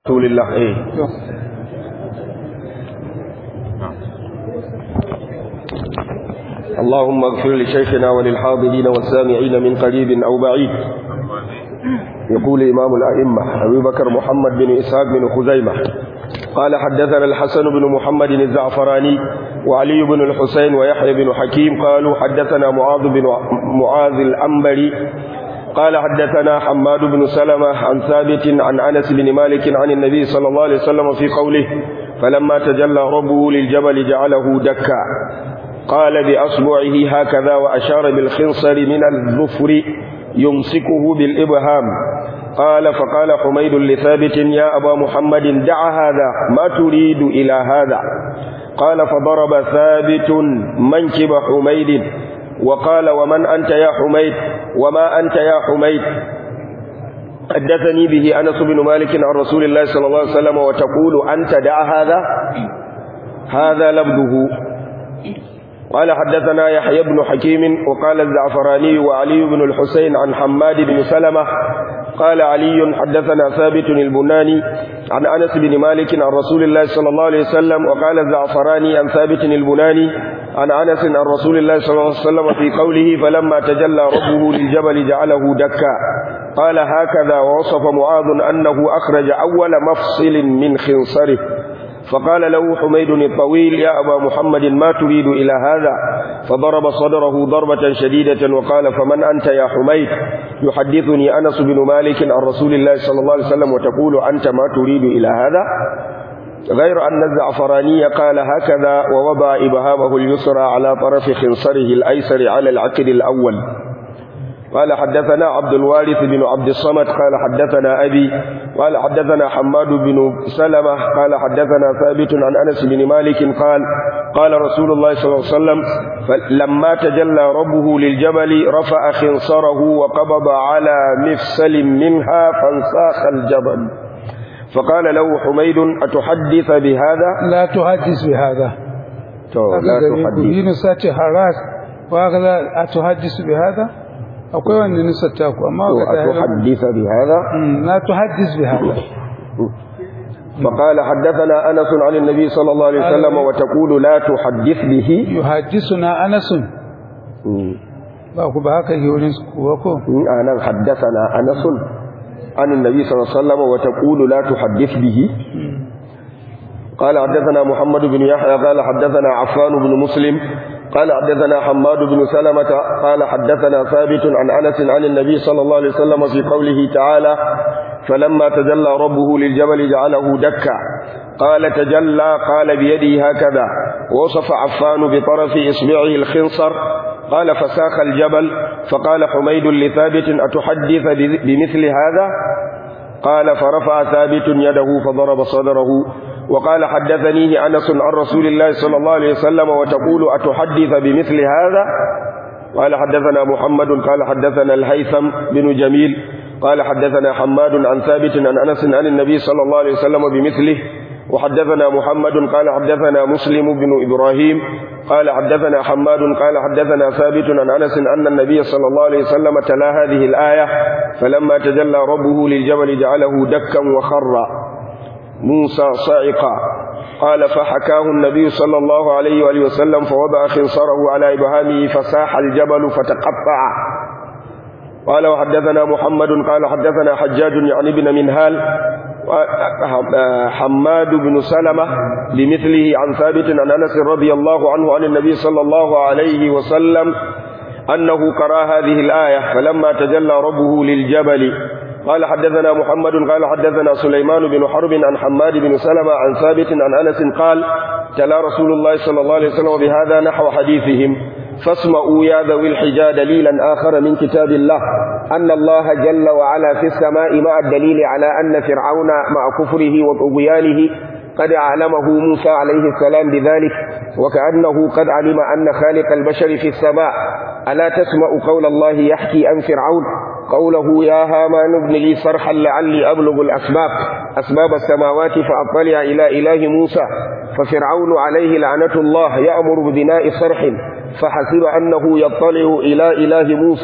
رسول الله ايه اللهم اغفر لشيخنا وللحاضرين والسامعين من قريب او بعيد يقول امام الائمه ابي بكر محمد بن اسحاق بن خزيمه قال حدثنا الحسن بن محمد الزعفراني وعلي بن الحسين ويحيى بن حكيم قالوا حدثنا معاذ بن معاذ الأنبري قال حدثنا حماد بن سلمة عن ثابت عن أنس بن مالك عن النبي صلى الله عليه وسلم في قوله فلما تجلى ربه للجبل جعله دكا قال بأصبعه هكذا وأشار بالخنصر من الظفر يمسكه بالإبهام قال فقال حميد لثابت يا أبا محمد دع هذا ما تريد إلى هذا قال فضرب ثابت منكب حميد وقال ومن أنت يا حميد وما أنت يا حميد حدثني به أنس بن مالك عن رسول الله صلى الله عليه وسلم وتقول أنت دع هذا هذا لبده قال حدثنا يحيى بن حكيم وقال الزعفراني وعلي بن الحسين عن حماد بن سلمة قال علي حدثنا ثابت البناني عن أنس بن مالك عن رسول الله صلى الله عليه وسلم وقال الزعفراني عن ثابت البناني عن أنس عن رسول الله صلى الله عليه وسلم في قوله فلما تجلى ربه للجبل جعله دكا قال هكذا ووصف معاذ أنه أخرج أول مفصل من خنصره فقال له حميد الطويل يا أبا محمد ما تريد إلى هذا فضرب صدره ضربة شديدة وقال فمن أنت يا حميد يحدثني أنس بن مالك عن رسول الله صلى الله عليه وسلم وتقول أنت ما تريد إلى هذا غير أن الزعفراني قال هكذا ووضع إبهامه اليسرى على طرف خنصره الأيسر على العقد الأول قال حدثنا عبد الوارث بن عبد الصمد قال حدثنا أبي قال حدثنا حماد بن سلمة قال حدثنا ثابت عن أنس بن مالك قال قال رسول الله صلى الله عليه وسلم لما تجلى ربه للجبل رفع خنصره وقبض على مفسل منها فانساخ الجبل فقال له حميد أتحدث بهذا لا تحدث بهذا لا تحدث ينسى حراس وهذا أتحدث بهذا akwai wanda nisa ta ku amma ga تحدث بهذا لا تحدث بهذا فقال حدثنا أنس عن النبي صلى الله عليه وسلم وتقول لا تحدث به يحدثنا أنس ba ku ba haka wurin kuwa ko أنا حدثنا أنس عن النبي صلى الله عليه وسلم وتقول لا تحدث به قال حدثنا محمد بن يحيى قال حدثنا عفان بن مسلم قال حدثنا حماد بن سلمة قال حدثنا ثابت عن أنس عن النبي صلى الله عليه وسلم في قوله تعالى فلما تجلى ربه للجبل جعله دكا قال تجلى قال بيده هكذا وصف عفان بطرف إصبعه الخنصر قال فساخ الجبل فقال حميد لثابت أتحدث بمثل هذا قال فرفع ثابت يده فضرب صدره وقال حدثنيه أنس عن رسول الله صلى الله عليه وسلم وتقول أتحدث بمثل هذا قال حدثنا محمد قال حدثنا الهيثم بن جميل قال حدثنا حماد عن ثابت عن أنس عن النبي صلى الله عليه وسلم بمثله وحدثنا محمد قال حدثنا مسلم بن إبراهيم قال حدثنا حماد قال حدثنا ثابت عن أنس أن النبي صلى الله عليه وسلم تلا هذه الآية فلما تجلى ربه للجبل جعله دكا وخر موسى صاعقا قال فحكاه النبي صلى الله عليه وآله وسلم فوضع خنصره على إبهامه فساح الجبل فتقطع قال وحدثنا محمد قال حدثنا حجاج يعني بن منهال حماد بن سلمة بمثله عن ثابت عن أنس رضي الله عنه عن النبي صلى الله عليه وسلم أنه قرأ هذه الآية فلما تجلى ربه للجبل قال حدثنا محمد قال حدثنا سليمان بن حرب عن حماد بن سلمة عن ثابت عن أنس قال تلا رسول الله صلى الله عليه وسلم بهذا نحو حديثهم فاسمعوا يا ذوي الحجى دليلا آخر من كتاب الله أن الله جل وعلا في السماء مع الدليل على أن فرعون مع كفره وطغيانه قد علمه موسى عليه السلام بذلك وكأنه قد علم أن خالق البشر في السماء ألا تسمع قول الله يحكي عن فرعون قوله يا هامان ابن لي صرحا لعلي أبلغ الأسباب أسباب السماوات فأطلع إلى إله موسى ففرعون عليه لعنة الله يأمر ببناء صرح فحسب أنه يطلع إلى إله موسى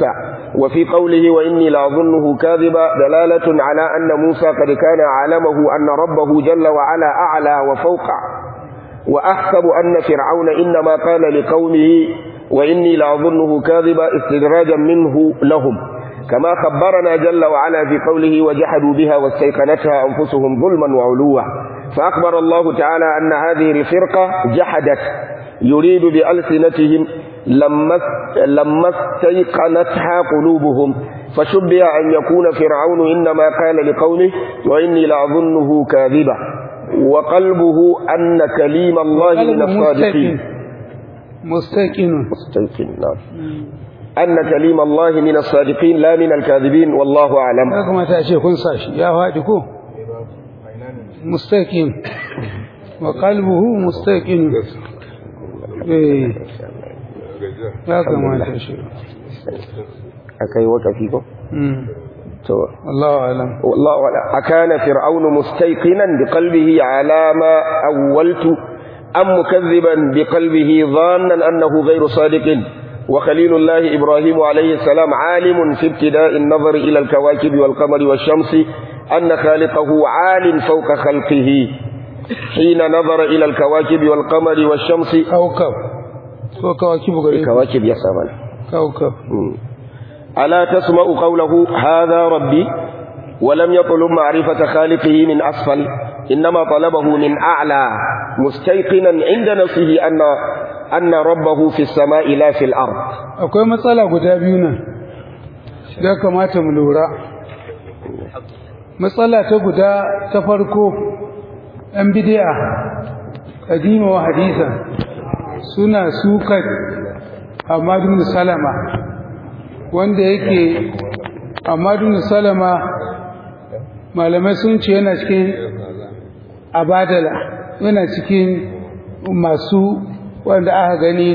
وفي قوله وإني لأظنه كاذبا دلالة على أن موسى قد كان عالمه أن ربه جل وعلا أعلى وفوق وأحسب أن فرعون إنما قال لقومه وإني لأظنه كاذبا استدراجا منه لهم كما خبرنا جل وعلا في قوله وجحدوا بها واستيقنتها أنفسهم ظلما وعلوا فأخبر الله تعالى أن هذه الفرقة جحدت يريد بألسنتهم لما لما استيقنتها قلوبهم فشبه أن يكون فرعون إنما قال لقومه وإني لأظنه كاذبا وقلبه أن كليم الله من الصادقين مستيقن مستيقن نعم أن كليم الله من الصادقين لا من الكاذبين والله أعلم ya kamata a ce kun sa shi ya faɗi ko mustaqim wa qalbuhu mustaqim eh ya kamata shi أكي وكفي ko mm to Allahu alam والله أعلم أكان فرعون مستيقنا بقلبه على ما أولت أم مكذبا بقلبه ظانا أنه غير صادق وخليل الله إبراهيم عليه السلام عالم في ابتداء النظر إلى الكواكب والقمر والشمس أن خالقه عال فوق خلقه حين نظر إلى الكواكب والقمر والشمس kawkab ko kawakibu gare ku الكواكب يا سامان kawkab ألا تسمع قوله هذا ربي ولم يطلب معرفة خالقه من أسفل إنما طلبه من أعلى مستيقنا عند نفسه أن أن ربه في السماء لا في الأرض akwai matsala guda biyu nan da kamata mu lura matsala ta guda ta farko ɗan bidiya kadima wa hadisa suna sukar Ahmadu Salama wanda yake Ahmadu Salama malamai sun ce yana cikin abadala yana cikin masu wanda aka gani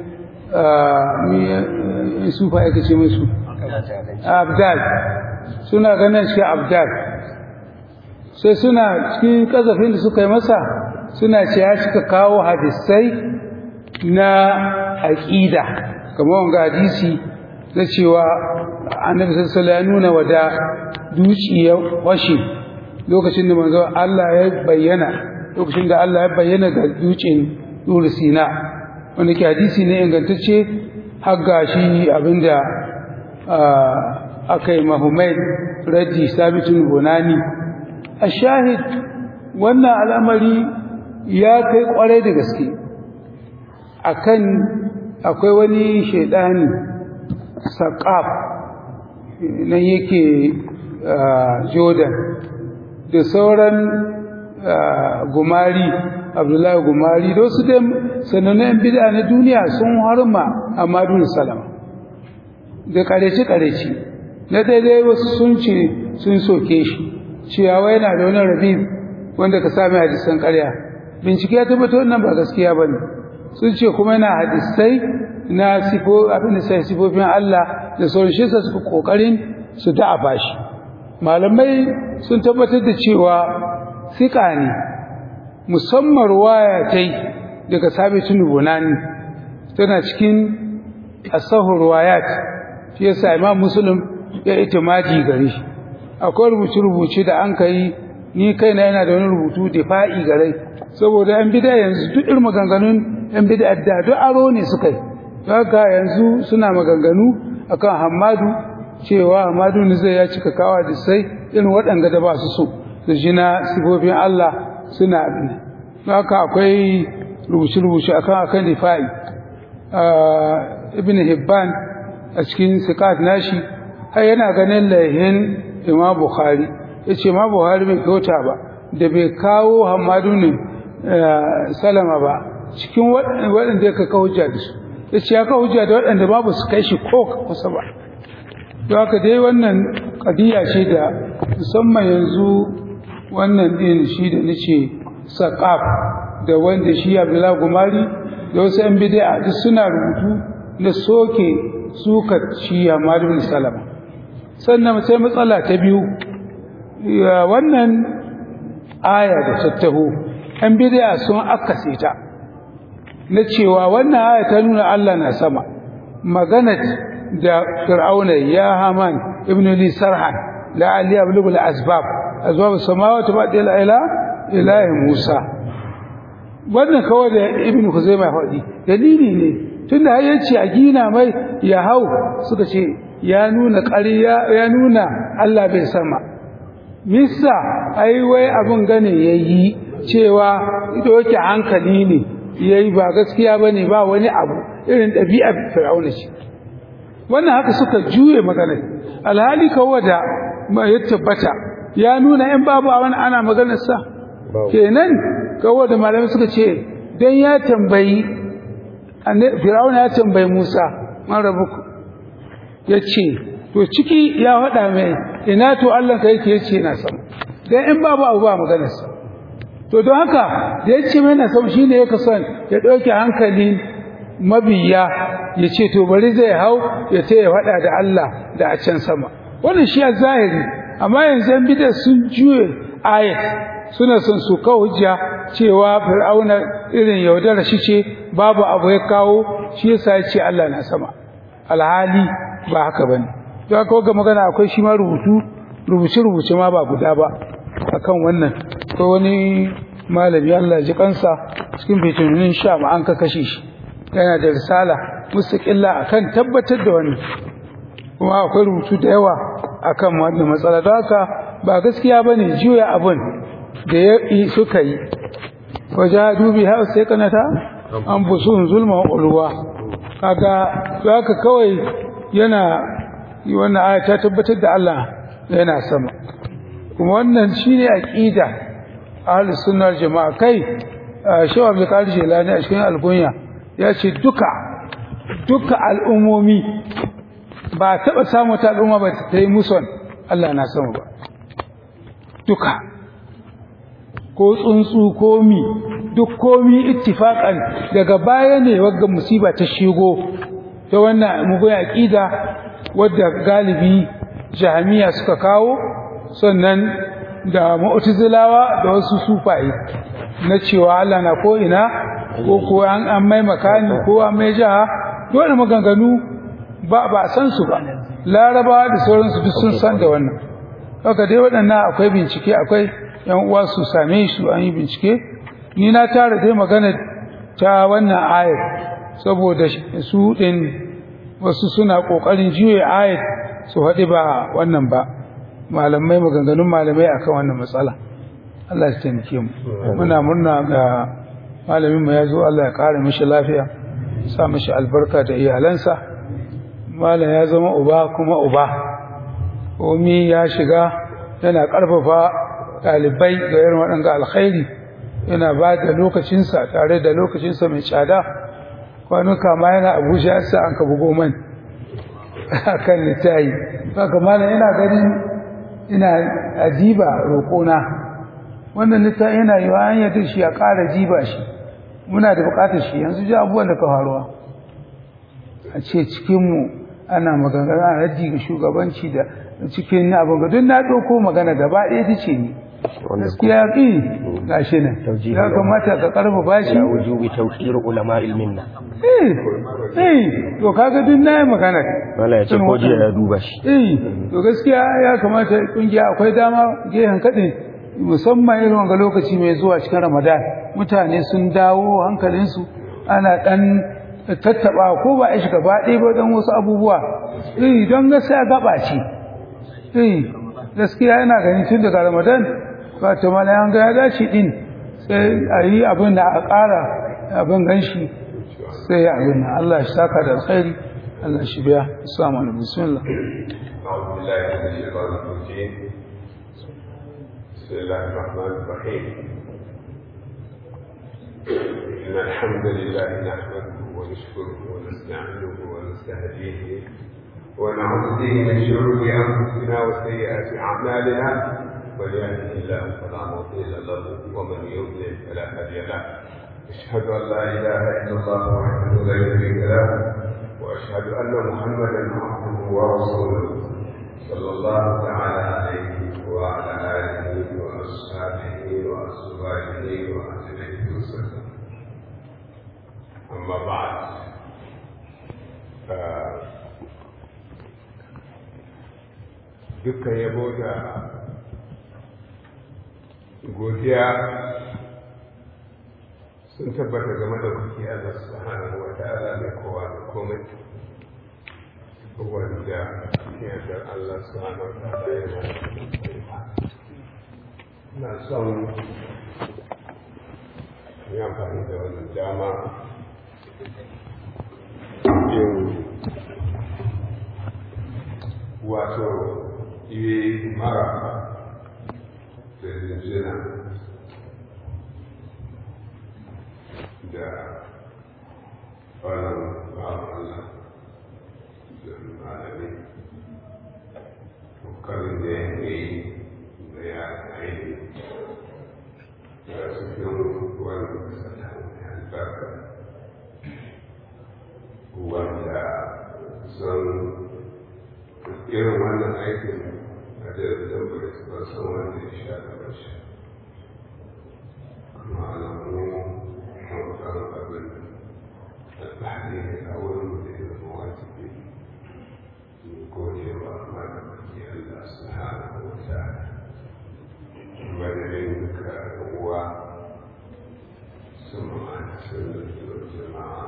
mi sufa yake ce musu abdal suna ganin shi abdal sai suna cikin kazafin da suka yi masa suna ce ya cika kawo hadisai na aƙida kamar wanga hadisi na cewa annabi sallallahu ya nuna wada duci ya washe lokacin da manzo Allah ya bayyana lokacin da Allah ya bayyana ga ducin Dur Sina wanda ke hadisi ne ingantacce har gashi abinda aka yi mahumaid raddi sabitun bunani a shahid wannan al'amari ya kai kwarai da gaske akan akwai wani shaidani saƙaf nan yake jordan da sauran gumari abdullahi gumari da wasu dai sanannun bid'a na duniya sun harma a madun salama da kareci-kareci na daidai wasu sun ce sun soke shi ciyawa yana da wani rabi wanda ka sami hadisan karya bincike ya tabbata wannan ba gaskiya ba ne sun ce kuma yana hadisai na sifo abin da sai sifofin Allah da sauran shi sa suka kokarin su da'afa shi malamai sun tabbatar da cewa sika ne musamman ruwaya tai daga sabitun bunani tana cikin asahur ruwayat shi yasa imam muslim ya itimadi gare shi akwai rubuce rubuce da an kai ni kaina yana da wani rubutu difa'i gare saboda yan bid'a yanzu duk irin maganganun yan bid'a da duk aro ne suka yi haka yanzu suna maganganu akan Hamadu cewa Hamadu ne zai ya cika kawa da sai irin waɗanda da ba su so da jina sifofin Allah suna abin haka akwai rubuce-rubuce akan akan difa'i ibn Hibban a cikin sikat nashi har yana ganin laihin Imam Bukhari yace ma Bukhari bai kyauta ba da bai kawo Hamadu ne salama ba cikin waɗanda ya ka hujja da su ya ce ya ka hujja da waɗanda babu su kai shi ko kusa ba don haka dai wannan ƙadiyya ce da musamman yanzu wannan ɗin shi da nace saƙaf da wanda shi abdullahi gumari da wasu yan bidi'a duk suna rubutu na soke suka shi hamad bin salama sannan sai matsala ta biyu wannan aya da tattaho yan bidi'a sun akase ta na cewa wannan aya ta nuna Allah na sama magana da fir'auna ya haman ibnu li sarhan la ali ablughu al asbab asbab samawati ba ila ila ilahi musa wannan kawai da ibnu kuzaima faɗi dalili ne tunda har yace a gina mai ya hau suka ce ya nuna ƙarya ya nuna Allah bai sama missa ai wai abun gane yayi cewa ido yake hankali ne yayi ba gaskiya bane ba wani abu irin ɗabi'a fir'auna ce wannan haka suka juye magana alhali kawai da ya tabbata ya nuna in babu a wani ana maganar sa kenan kawai da malamai suka ce dan ya tambayi fir'auna ya tambayi Musa man rabuku yace to ciki ya faɗa mai ina to Allah ka yake yace na sama dan in babu abu ba maganar sa to don haka da yace mai na sama shine yake son ya dauke hankali mabiya ya ce to bari zai hau ya ce ya faɗa da Allah da a can sama wannan shi a zahiri amma yanzu yan bid'a sun juye ayat suna son su kawo hujja cewa fir'auna irin yaudara shi ce babu abu ya kawo shi yasa ya ce Allah na sama alhali ba haka bane don haka ga magana akwai shi ma rubutu rubuce rubuce ma ba guda ba akan wannan ko wani malami Allah ji kansa cikin fitinin sha ma an ka kashe shi yana da risala mustaqilla akan tabbatar da wannan kuma akwai rubutu da yawa akan wannan matsala don haka ba gaskiya bane juya abun da ya suka yi wajadu biha sai kanata an busun zulma ulwa kaga zaka kawai yana wannan aya ta tabbatar da Allah yana sama kuma wannan shine aqida ahlus sunnar jama'a kai shawa bi karshe lani a cikin algunya ya ce duka duka al'ummomi ba taɓa samu ta al'umma ba ta yi muson Allah na sama ba duka ko tsuntsu ko mi duk komi ittifaqan daga baya ne wagga musiba ta shigo ta wannan mugun aqida wadda galibi jahamiya suka kawo sannan da mu'tazilawa da wasu sufaye na cewa Allah na ko ina ko ko an an mai makani ko an mai jaha dole maganganu ba ba san su ba laraba da sauransu duk sun san da wannan haka dai waɗannan akwai bincike akwai yan uwa su same su an yi bincike ni na tara dai magana ta wannan ayat saboda su din wasu suna kokarin juye ayat su haɗi ba wannan ba malamai maganganun malamai akan wannan matsala Allah ya taimake mu muna murna ga malamin mu ya zo Allah ya kare mishi lafiya sa mishi albarka da iyalansa malam ya zama uba kuma uba omi ya shiga yana karfafa dalibai ga irin waɗanga alkhairi yana ba da lokacinsa tare da lokacinsa mai tsada kwanuka ma yana abuja ya sa an ka bugo man akan littayi haka malam ina ganin ina ajiba roƙona wannan littafi yana yi wa an yadda shi a ƙara jiba shi muna da buƙatar shi yanzu ji abubuwan da ka faruwa a ce cikinmu ana magana raddi ga shugabanci da cikin abin ga duk na ɗauko magana gaba ɗaya ta ce ni gaskiya ƙi ga shi nan ya kamata ka ƙarfa bashi ya wujubi tawqir ulama ilminna eh eh to kaga duk na yi magana wala ya ce ko jiya ya duba shi eh to gaskiya ya kamata kungiya akwai dama gehen kaɗin musamman irin wanga lokaci mai zuwa cikin ramadan mutane sun dawo hankalinsu ana ɗan tattaɓa ko ba a shiga baɗe ba don wasu abubuwa eh don gaskiya gaba ce eh gaskiya yana gani tun daga ramadan ba ta mana an ga ya dace din sai a yi abin da a ƙara abin ganshi sai ya abin nan Allah shi saka da alkhairi Allah shi biya assalamu alaikum bismillah أعوذ بالله من الشيطان الرجيم بسم الله الرحمن الرحيم إن الحمد لله نحمده ونشكره ونستعينه ونستهديه ونعوذ به من شرور أنفسنا وسيئات أعمالنا من يهده الله فلا مضل له ومن يضلل فلا هادي له أشهد أن لا إله إلا الله وحده لا شريك له وأشهد أن محمدا عبده ورسوله صلى الله تعالى عليه وعلى آله وأصحابه وأزواجه وأهله وسلم أما بعد dukkan yabo da godiya sun tabbata game da kuke Allah subhanahu wa ta'ala mai kowa da komai wanda yardar Allah subhanahu wa ta'ala yana na son yi amfani da wannan dama yin wato yi mara da jinjina da wannan bawan Allah da malami kokarin da ya yi da ya aini da cikin wani sata mai albarka wanda son irin wannan aikin a jirgin bai ba san wanda ya sha da shi kuma alamu kan abin alfahari ne a wurin da ya zama wajibi gode wa malamaki Allah subhanahu wa ta'ala madadin duka uwa sun ma'aikacin da jama'a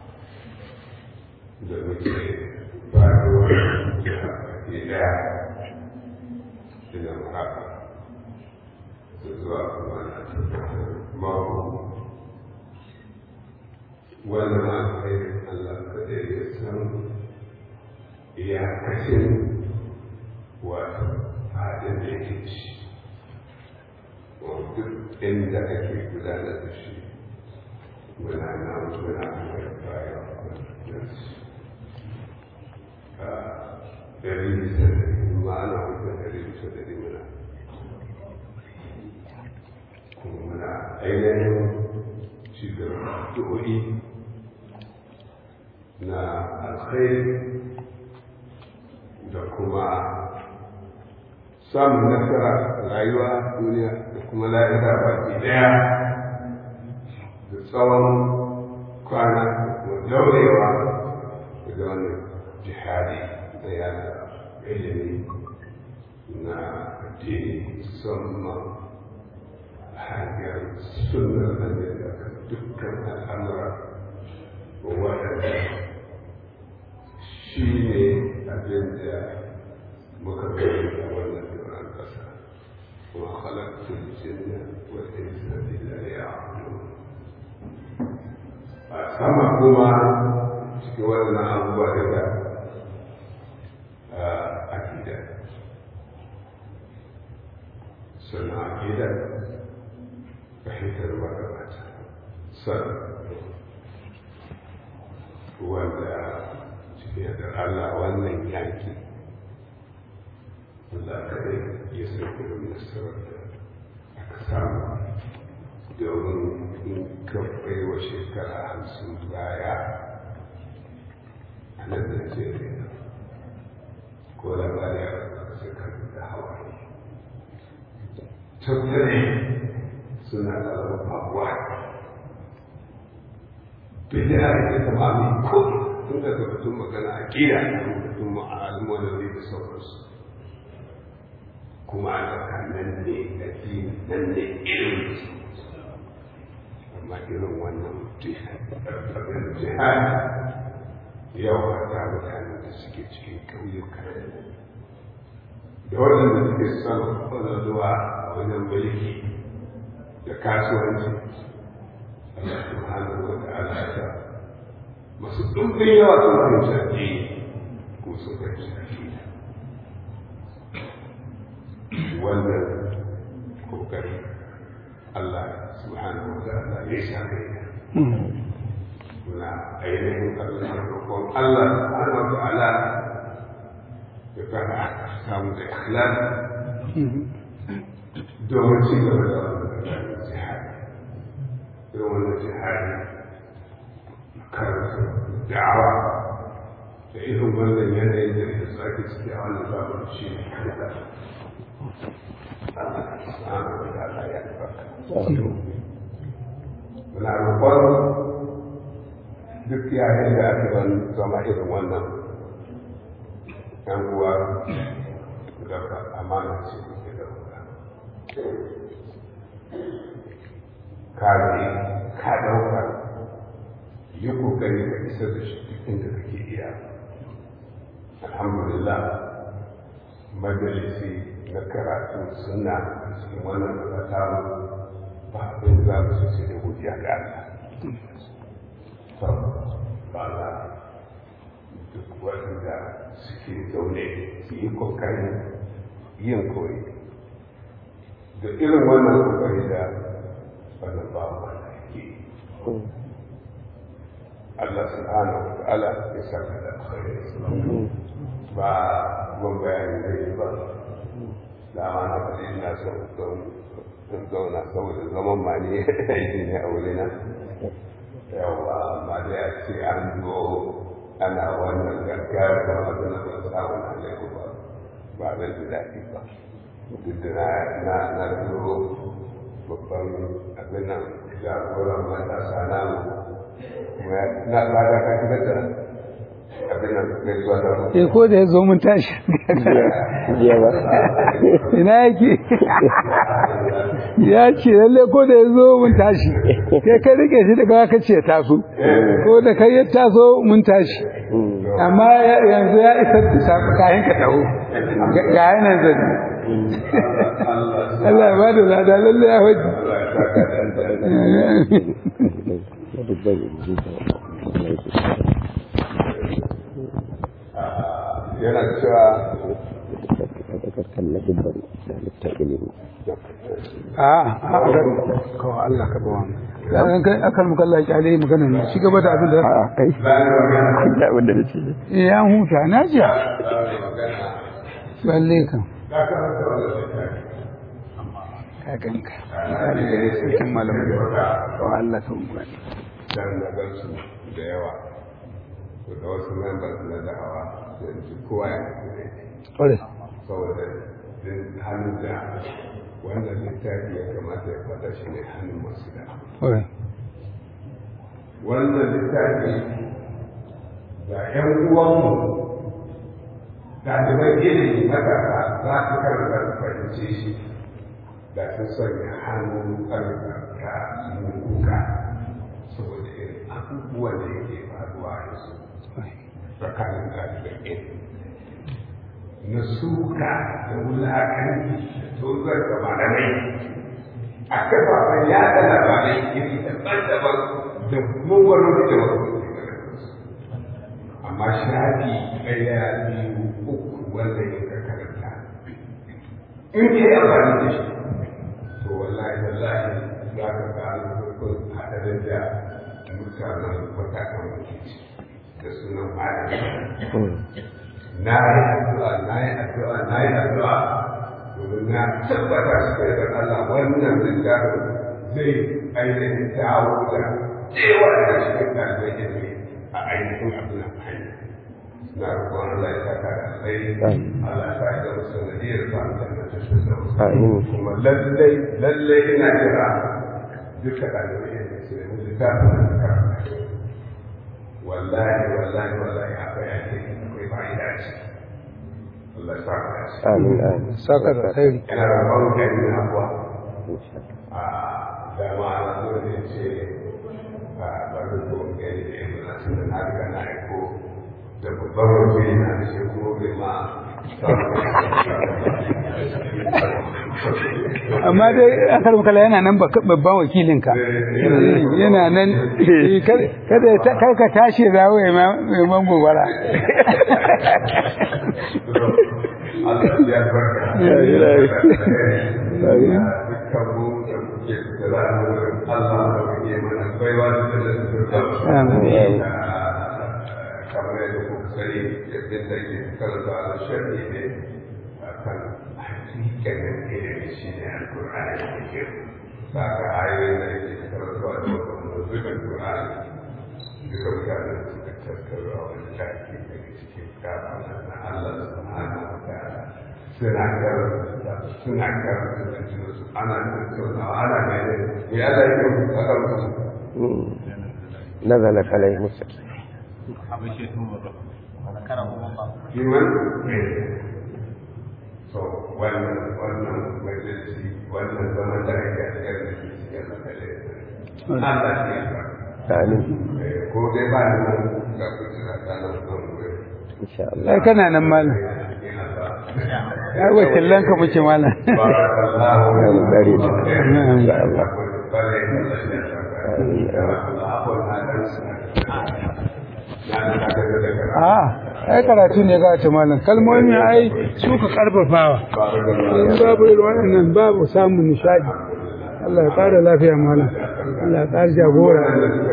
da muke faruwar jiha baki daya ina haka da zuwa kuma na tabbatar mako wannan alkhairin Allah kaɗai ya san iyakacin wato fadin da yake ci duk inda ake gudanar da shi muna nan muna mai baya da su ɗari bisa ɗari ma'ana hukun ɗari bisa ɗari muna kuma muna ainihin shigar du'o'i na alkhairi da kuma samun nasara rayuwa duniya da kuma la'ira baki daya da tsawon kwana da daurewa da wannan jihadi da yada ilimi na addini musamman hanyar sunan da dukkan al'amura waɗanda shi ne abin da muka gani a wannan duran ƙasa kuma halattun jinna wa insa illa ya'lamun a sama kuma cikin wannan abubuwa daga akida sannan akida fahimtar magabata sannan wanda cikin da Allah wannan yaki Allah kadai ya san irin nasarar da aka samu domin in ka wa shekara hamsin baya a nan Najeriya ko labari a ƙasar kan da hawa tattare suna ƙarfafa faruwa bid'a ita ta mami ko tun daga batun magana a kira da batun ma'almomi da sauransu kuma ana kan nan ne addini nan ne irin amma irin wannan jihad yawa ta mutanen da suke cikin ƙauyuka da waɗanda suke son zuwa a wajen mulki da kasuwanci Allah subhanahu wa ta'ala ta masu ɗumbin yawa sun fahimci addini ko sun fahimci addini wannan kokari Allah subhanahu wa ta'ala ya sa kai muna ainihin Allah roƙon Allah subhanahu wa ta'ala ya fara samu da ikhlas domin ci gaba da wannan jihadi irin wannan jihadi karanta da'awa da irin wannan yanayin da ya sake ciki a wannan zamanin shi ne kada Allah subhanahu wa ta'ala ya albarka muna roƙon duk yayin da aka ban zama irin wannan yan uwa daga amana ce ke dauka ka ne ka dauka yi kokari ka isa da shi duk inda kake iya alhamdulillah majalisi na karatun suna cikin wannan kasa ba abin za mu su ce da godiya ga Allah ba za duk waɗanda suke zaune su yi kokarin yin koyi da irin wannan kokari da wannan ba wanda ke Allah subhanahu wa ta'ala ya saka da alkhairi ba gun bayani da yi ba dama na faɗi ina son in zauna saboda zaman ma ne aiki ne a wurina yawa amma da ya ce an zo ana wannan gaggawar da masu na ba samun alaiku ba ba zan ji daɗi ba duk da na na zo babban abin nan jagoran matasa namu kuma na tsada ka kira da abin nan gaisuwa da eh ko da ya zo mun tashi jiya ba ina yake ya ce lalle ko da ya zo mun tashi kai ka rike shi daga ka ce taso ko da kai ya taso mun tashi amma yanzu ya isa da sabu kayan ka taho ga yanan zan Allah ya bada lada lalle ya waje yana cewa a a kawai Allah ka bawa mu kai akan mu kallon kyale magana ne shi gaba da abin da a kai da abin da nace eh ya huta na ji lalle kan ka ganka misali da sarkin malamai wa Allah ta umma dan na gansu da yawa to da wasu members na da'awa da ji kowa ya kire ore saboda din hannun da wannan littafi ya kamata ya fada shi ne hannun masu da'a ore wannan littafi da ‘yan uwanmu ɗaliban ilimi matasa za su karanta su fahimce shi da sun sanya hannun ƙarfafa su kuka saboda irin abubuwan da yake faruwa yanzu tsakanin ɗaliban ilimi na suka da wulaƙanci da tozar da malamai a kafafen yaɗa labarai iri daban-daban da mugaru da wasu amma shafi ɗaya biyu uku wanda ya ka karanta in ke amfani da shi to wallahi wallahi za ka ga alfarkon haɗarin da mutanen matakan mutunci da sunan malami na yi addu'a na yi addu'a na yi addu'a domin na tabbata su kai da Allah wannan littafin zai ainihin dawo da cewa da cikin ɗalibai ilimi a ainihin abin hanya na roƙon Allah ya saka da alkhairi Allah ya sa da musu nadiyar sa da ta shi da kuma lallai lallai ina kira duka ɗalibai ilimi su ne littafin da karanta wallahi wallahi wallahi akwai ake akwai fa'ida ce Allah ya saka da shi amin amin saka da khairi ina roƙon kai na abuwa a dama na zo ne ce a bari ko gani da yanzu na tunda na riga na aiko da babban wakili na da shi kuma bai ma amma dai akar makala yana nan babban wakilinka yana nan kada kar ka tashi zawo ya man gobara Allah ya barka dukkan mu da muke da ra'ayin Allah da muke mana baiwa da da Amin. kamar yadda kuka sani yadda da ke karanta da sharhi ne akan hakikanin ilimi shi ne alkur'ani da ke ba ka ayoyin da yake karantawa da wata zubin kur'ani duka mutane da suka tattara wani tafi daga cikin kafin na Allah subhanahu wa ta'ala suna karanta suna karanta da jinsu ana tattaunawa ana gane me Allah yake faɗa musu نزلت عليهم السكينة liman to wannan wannan majalisi wannan zaman da ake a cikin da ke cikin makale Allah shi ya sa amin ko dai ba ni nan ga kusa ta nan kan wuri insha Allah ai kana nan malam ai wakilan ka muke malam barakallahu ya mu dare ta insha Allah a ai karatu ne ga ta malam kalmomi ai su ka karfafawa in babu irin waɗannan babu samun nishadi Allah ya ƙara lafiya malam Allah ya ƙara jagora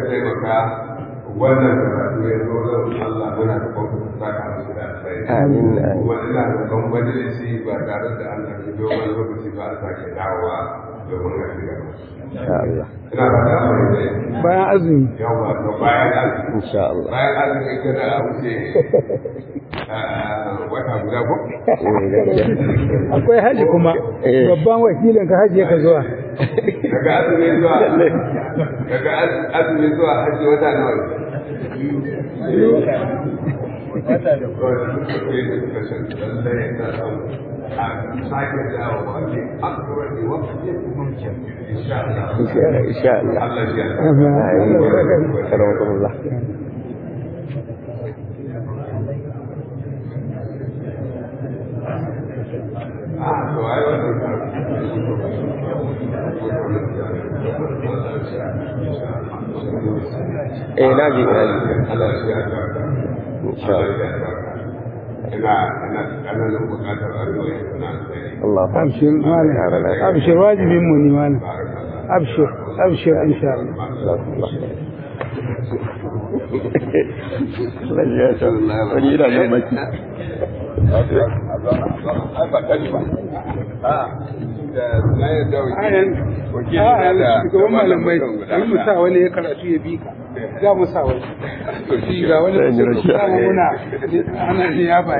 wannan karatu ya zo zan Allah muna da kwamfuta ta ka musu da alfai Amin, amin. kuma ina da kan majalisi ba tare da Allah ya dogon lokaci ba a sake dawowa domin a shiga insha Allah ina ba da amfani da bayan azumi yawa to bayan azumi insha Allah bayan azumi kada a wuce ah, wata guda ko eh gaskiya akwai haji kuma Eh. babban wakilin ka haji yaka zuwa daga azumi zuwa daga az- azumi zuwa hajji wata nawa ne wata da lallai na samu a sake dawowa ne akwai ne wakilin mumkin insha Allah insha Allah Allah ya amin karamakumullah Ah, to ai wannan eh naji naji Allah ya albarka insha Allah ina ina kananan bukatar addu'a ina sai Allah abshir malam abshir wajibin mu ne malam abshir abshir insha Allah Lalle ta wani ina nan baki shugaban malamai an mu sa wani ya karatu ya bi ka za mu sa wani shi ga wani Zan yi rashi. dama muna ana ne ya ba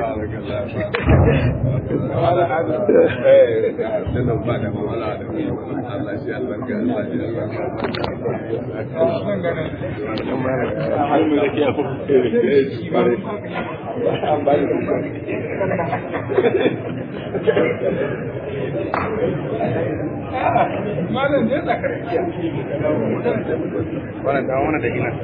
malam ne da karkiya wannan ta wani da ina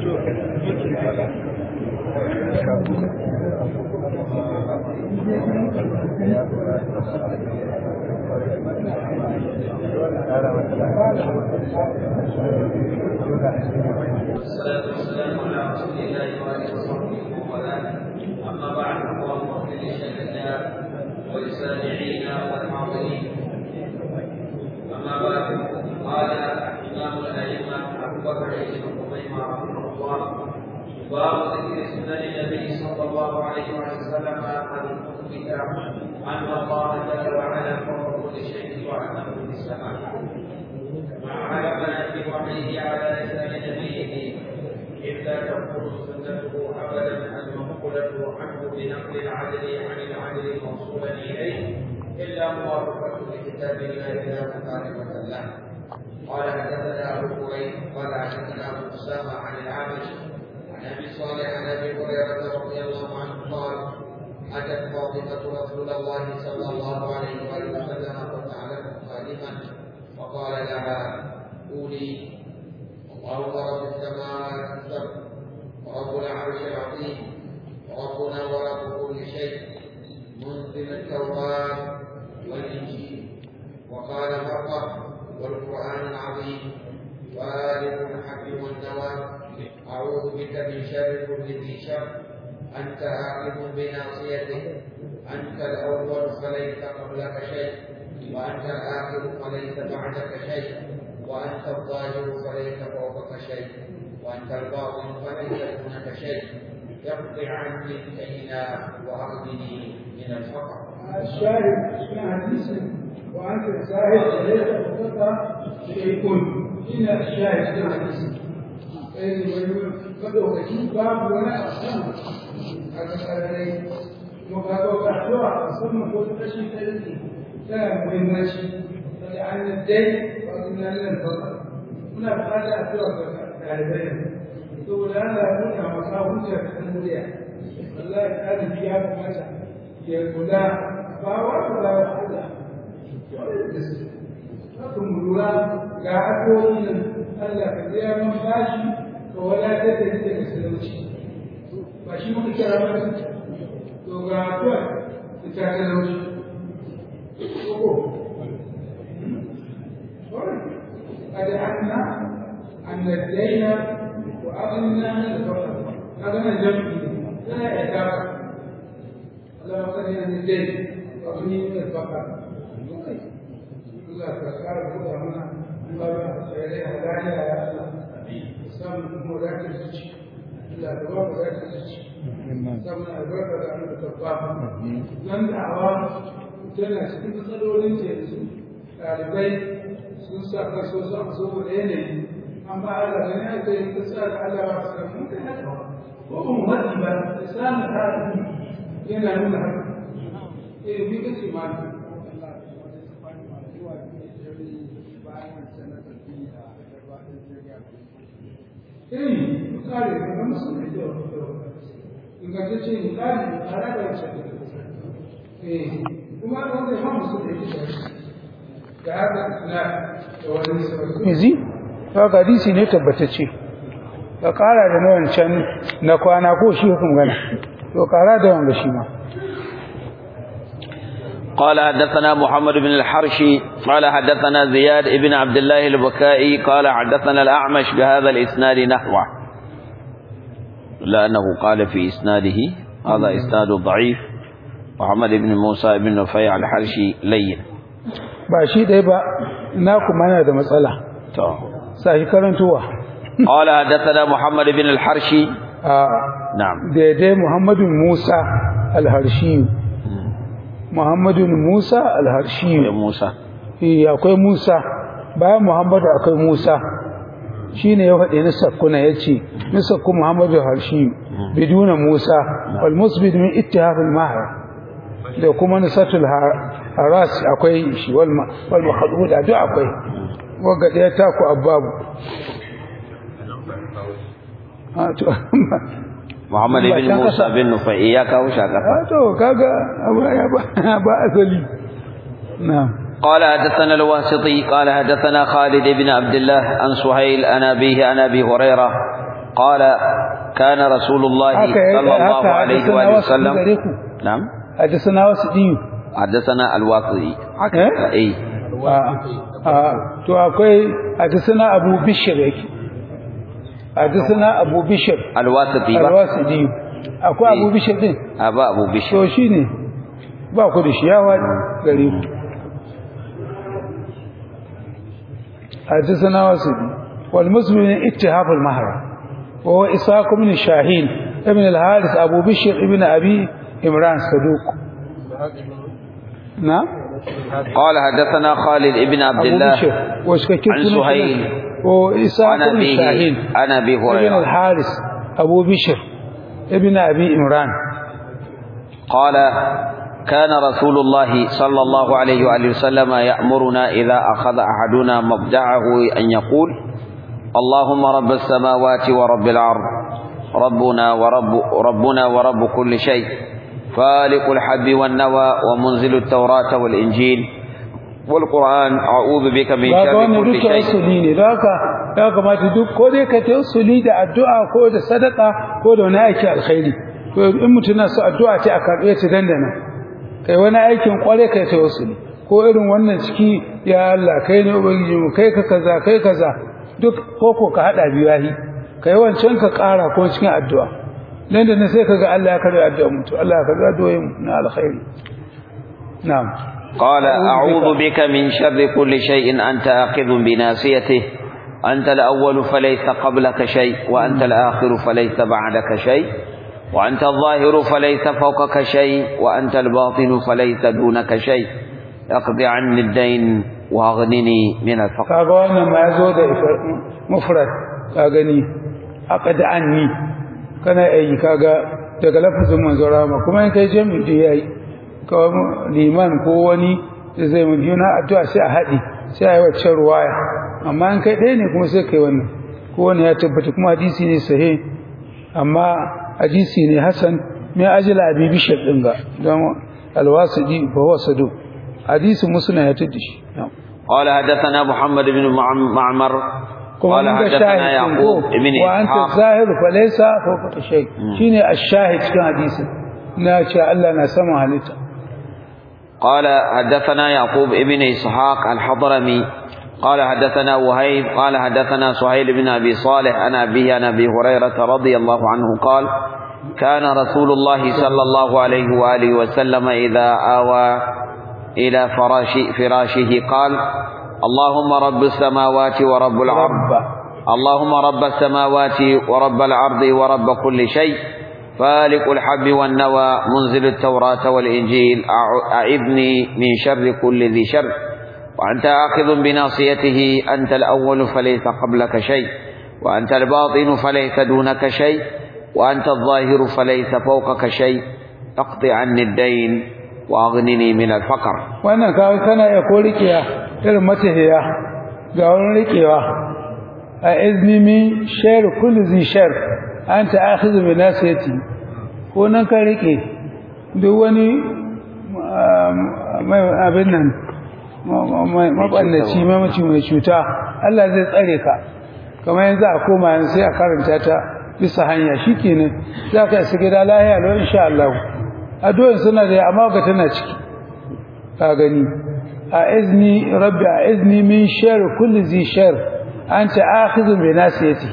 والصلاة والسلام على رسول الله وآله وصحبه ومن والاه أما بعد اللهم اغفر لشيخنا وللسامعين والحاضرين أما بعد قال إمام الأئمة أبو بكر بن خزيمة رحمه الله باب ذكر سنن النبي صلى الله عليه وسلم المثبت أن الله جل وعلا فوق كل شيء وأنه في السماء وعلمنا في وحيه على لسان نبيه إذ لا تكون سنته أبدا المنقولة عنه بنقل العدل عن العدل موصولا إليه إلا موافقة لكتاب الله لا مخالفة له قال حدثنا أبو كريم قال حدثنا أبو أسامة عن الأعمش عن أبي صالح عن أبي هريرة رضي الله عنه قال أتت فاطمة رسول الله صلى الله عليه وآله وسلم فتعلم خادما فقال لها قولي الله رب السماوات السبع ورب العرش العظيم وربنا ورب كل شيء منزل التوراة والإنجيل وقال مرة والقرآن العظيم والد الحق والنوى أعوذ بك من شر كل ذي شر أنت آخذ بناصيته أنت الأول فليس قبلك شيء وأنت الآخر فليس بعدك شيء وأنت الظاهر فليس فوقك شيء وأنت الباطن فليس دونك شيء اقض عني الدين وأغنني من الفقر الشاهد في حديث وأنت الشاهد ليس فقط شيء إلا الشاهد في حديث مدوكي باب ولا أصلا هذا الذي مقابل أحوال ثم قلت أشي ثلاثي كان مهم ماشي عن الدين وقلنا لنا الفضل هنا بقى أحوال طالبين تقول أنا هنا مصاب وجهك المولى والله هذه فيها مثلا ya kula ba wa ku da wahala haka mu lura ga addu'o'i nan Allah ka biya man bashi ka wadatar da ni daga talauci ba shi muka kira ba to ga addu'a ita talauci ko قد عنا أن الدين وأغنى الفقر أغنى الجمع لا يعتبر اللهم صل على الدين وأغني من الفقر الله تذكر كل هنا الله سيدنا هدايا يا الله سام مراد الزكي الله تبارك مراد الزكي سام البركة عن التوبة لن دعوة tana cikin matsalolin ta yanzu ɗalibai sun sa kaso su a saboda yanayi an ba Allah gani aka yi ta sa da Allah ba su samu da haka ko ba mu haɗi ba da samun haɗi yana nuna haka eh bi kace ma eh misali da musu da kyau ingantacce misali tare da wancan eh kuma wanda ya musu da kyau da haka na da wani sabon mizi haka hadisi ne tabbatacce ka kara da nawan can na kwana ko shi hukum gana to kara da wanga shi ma قال حدثنا محمد بن الحرشي قال حدثنا زياد بن عبد الله البكائي قال حدثنا الأعمش بهذا الإسناد نحوه لأنه قال في إسناده هذا إسناد ضعيف محمد بن موسى بن نفيع الحرشي لين ba shi ɗaya ba na kuma yana da matsala sa shi karantowa قال حدثنا محمد بن الحرشي a نعم daidai muhammadun musa alharshi muhammadun musa alharshi موسى Eh, akwai musa bayan muhammadu akwai musa shi ne ya faɗi na sakkuna ya ce na sakku muhammadu harshi biduna musa wal musbid min ittihafil mahar da kuma nisatul haras akwai shi wal ma- wal mahduda duk akwai wagga ɗaya taku ababu Ah, to محمد بن موسى بن نفيع يا كاو شاكا ah, to kaga abu ya ba ba asali na'am قال حدثنا الواسطي قال حدثنا خالد بن عبد الله عن سهيل عن أبيه عن أبي هريرة قال كان رسول الله haka صلى الله haka عليه hadisana وآله wasu وسلم gare ku نعم hadisana wasu diyu حدثنا الواقدي eh أي to akwai hadisana abu bishir yake hadisana abu bishir الواسطي بقى. alwasidi akwai abu bishir din أبا أبو بشر to shine ba ku da shi ya wadi gare ku hadisana wasidi wal muslimin ittihaf al mahra wa huwa isaq ibn shahil ibn al haris abu bishir ibn abi imran saduq na قال حدثنا خالد بن عبد abu الله bishir wa shikakin عن سهيل وإسحاق عن بن أبيه شاهين عن أبي ابن هريرة الحارث أبو بشر ابن أبي إمران قال كان رسول الله صلى الله عليه وآله وسلم يأمرنا إذا أخذ أحدنا مبدعه أن يقول اللهم رب السماوات ورب الأرض ربنا ورب ربنا ورب كل شيء فالق الحب والنوى ومنزل التوراة والإنجيل والقرآن أعوذ بك من ba ga شر wannan كل duka شيء usuli ne don haka ya kamata duk ko dai ka ta usuli da addu'a ko da sadaka ko da wani aiki alkhairi to in mutum na so addu'a ce a karɓe ta dandana kai wani aikin kware kai ta usuli ko irin wannan ciki ya Allah kai ne ubangiji mu kai ka kaza kai kaza duk ko ko ka hada biyahi kai wancan ka ƙara ko cikin addu'a nan da nan sai kaga Allah ya karɓi addu'a mutu Allah ya karɓi addu'o'in mu na alkhairi na'am قال أعوذ بك من شر كل شيء أنت آخذ بناصيته أنت الأول فليس قبلك شيء وأنت الآخر فليس بعدك شيء وأنت الظاهر فليس فوقك شيء وأنت الباطن فليس دونك شيء اقض عني الدين واغنني من الفقر kaga wannan ma yazo da mufrad ka gani aqad anni kana yi kaga daga lafazin manzo rama kuma in kai jami'i da yayi ka liman ko wani da zai mu juna addu'a sai a hadi sai ayi wacce ruwaya amma in kai ɗaya ne kuma sai kai wannan ko wani ya tabbata kuma hadisi ne sahih amma hadisi ne hasan mai ajila abi bishir din ga don al-wasidi fa huwa sadu hadisi muslim ya tada shi قال حدثنا محمد بن معم- معمر kuma قال mun ga حدثنا shahid يعقوب ko بن wa anta إسحاق zahir fa laysa fawqa shay shine ash-shahid cikin hadisin na ce Allah na sama halitta قال حدثنا يعقوب بن إسحاق الحضرمي قال حدثنا وهيب قال حدثنا سهيل بن أبي صالح عن أبيه عن أبي هريرة رضي الله عنه قال كان رسول الله صلى الله عليه وآله وسلم إذا آوى إلى فراش فراشه قال اللهم رب السماوات ورب العرض اللهم رب السماوات ورب العرض ورب كل شيء فالق الحب والنوى منزل التوراة والإنجيل أع- أعذني من شر كل ذي شر وأنت آخذ بناصيته أنت الأول فليس قبلك شيء وأنت الباطن فليس دونك شيء وأنت الظاهر فليس فوقك شيء اقض عني الدين وأغنني من الفقر wannan kawai kana iya ko rikiya irin matahiya ga wani rikewa a izni min shar kulli zi shar anta akhidhu bi nasiyati ko nan ka rike duk wani um, mai abin nan mabannaci mamaci mai cuta Allah zai tsare ka kamar yanzu a koma yanzu sai a karanta ta bisa hanya shikenan za ka isa gida lahiya lau insha Allah addu'ar suna da amma ga tana ciki ka gani a izni rabbi a izni min shar kulli zi shar anta akhidhu bi nasiyati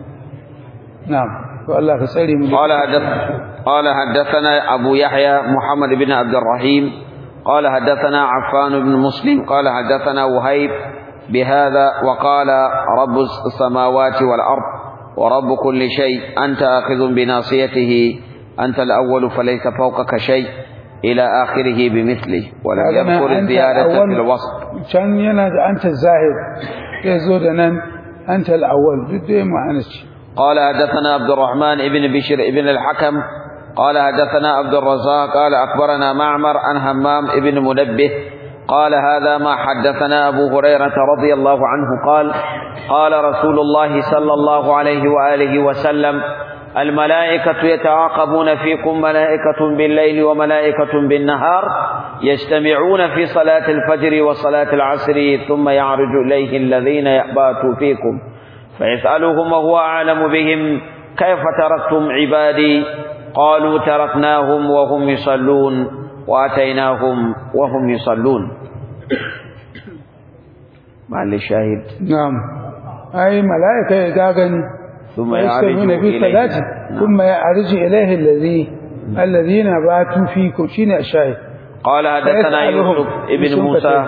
na'am to Allah ka tsare mu قال حدث قال حدثنا أبو يحيى محمد بن عبد الرحيم قال حدثنا عفان بن مسلم قال حدثنا وهيب بهذا وقال رب السماوات والأرض ورب كل شيء أنت آخذ بناصيته أنت الأول فليس فوقك شيء إلى آخره بمثله ولم يذكر الزيادة في الوصف can yana da anta zahir sai zo da nan anta al-awwal duk dai ma'ana ce قال حدثنا عبد الرحمن بن بشر بن الحكم قال حدثنا عبد الرزاق قال أخبرنا معمر عن همام بن منبه قال هذا ما حدثنا أبو هريرة رضي الله عنه قال قال رسول الله صلى الله عليه وآله وسلم الملائكة يتعاقبون فيكم ملائكة بالليل وملائكة بالنهار يجتمعون في صلاة الفجر وصلاة العصر ثم يعرج إليه الذين يأباتوا فيكم فيسألهم وهو أعلم بهم كيف تركتم عبادي قالوا تركناهم وهم يصلون وأتيناهم وهم يصلون مع الشاهد na'am ai malaika ya ga gani ثم يستمعون يعرج في إليه صلاة ثم يعرج إليه الذي الذين باتوا فيكم شين الشاهد قال حدثنا فيسألهم يوسف ابن يوسف موسى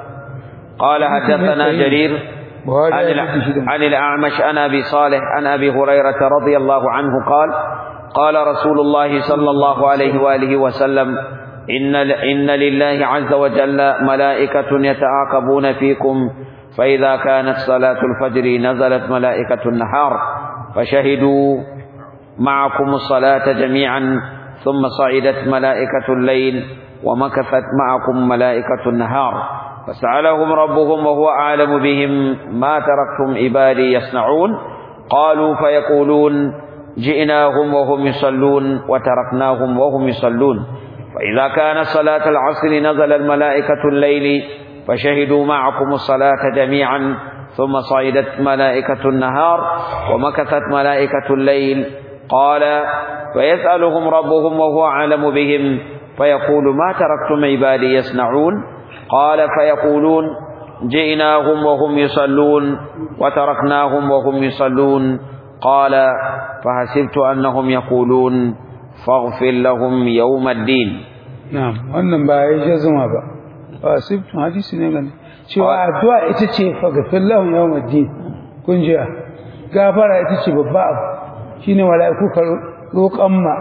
قال حدثنا يسأل. جرير وهذا عن, يجد الع- شدًا. عن الأعمش عن أبي صالح عن أبي هريرة رضي الله عنه قال قال رسول الله صلى الله عليه وآله وسلم إن, إن لله عز وجل ملائكة يتعاقبون فيكم فإذا كانت صلاة الفجر نزلت ملائكة النهار فشهدوا معكم الصلاة جميعا ثم صعدت ملائكة الليل ومكثت معكم ملائكة النهار فسألهم ربهم وهو أعلم بهم ما تركتم عبادي يصنعون قالوا فيقولون جئناهم وهم يصلون وتركناهم وهم يصلون فإذا كانت صلاة العصر نزل الملائكة الليل فشهدوا معكم الصلاة جميعا ثم صعدت ملائكة النهار ومكثت ملائكة الليل قال فيسألهم ربهم وهو أعلم بهم فيقول ما تركتم عبادي يصنعون قال فيقولون جئناهم وهم يصلون وتركناهم وهم يصلون قال فحسبت أنهم يقولون فاغفر لهم يوم الدين na'am wannan ba ya jazuma ba ba sifin hadisi ne gani cewa addu'a ita ce fa gafir lahum yawmuddin kun ji gafara ita ce babba abu shine mala'iku ka roƙan ma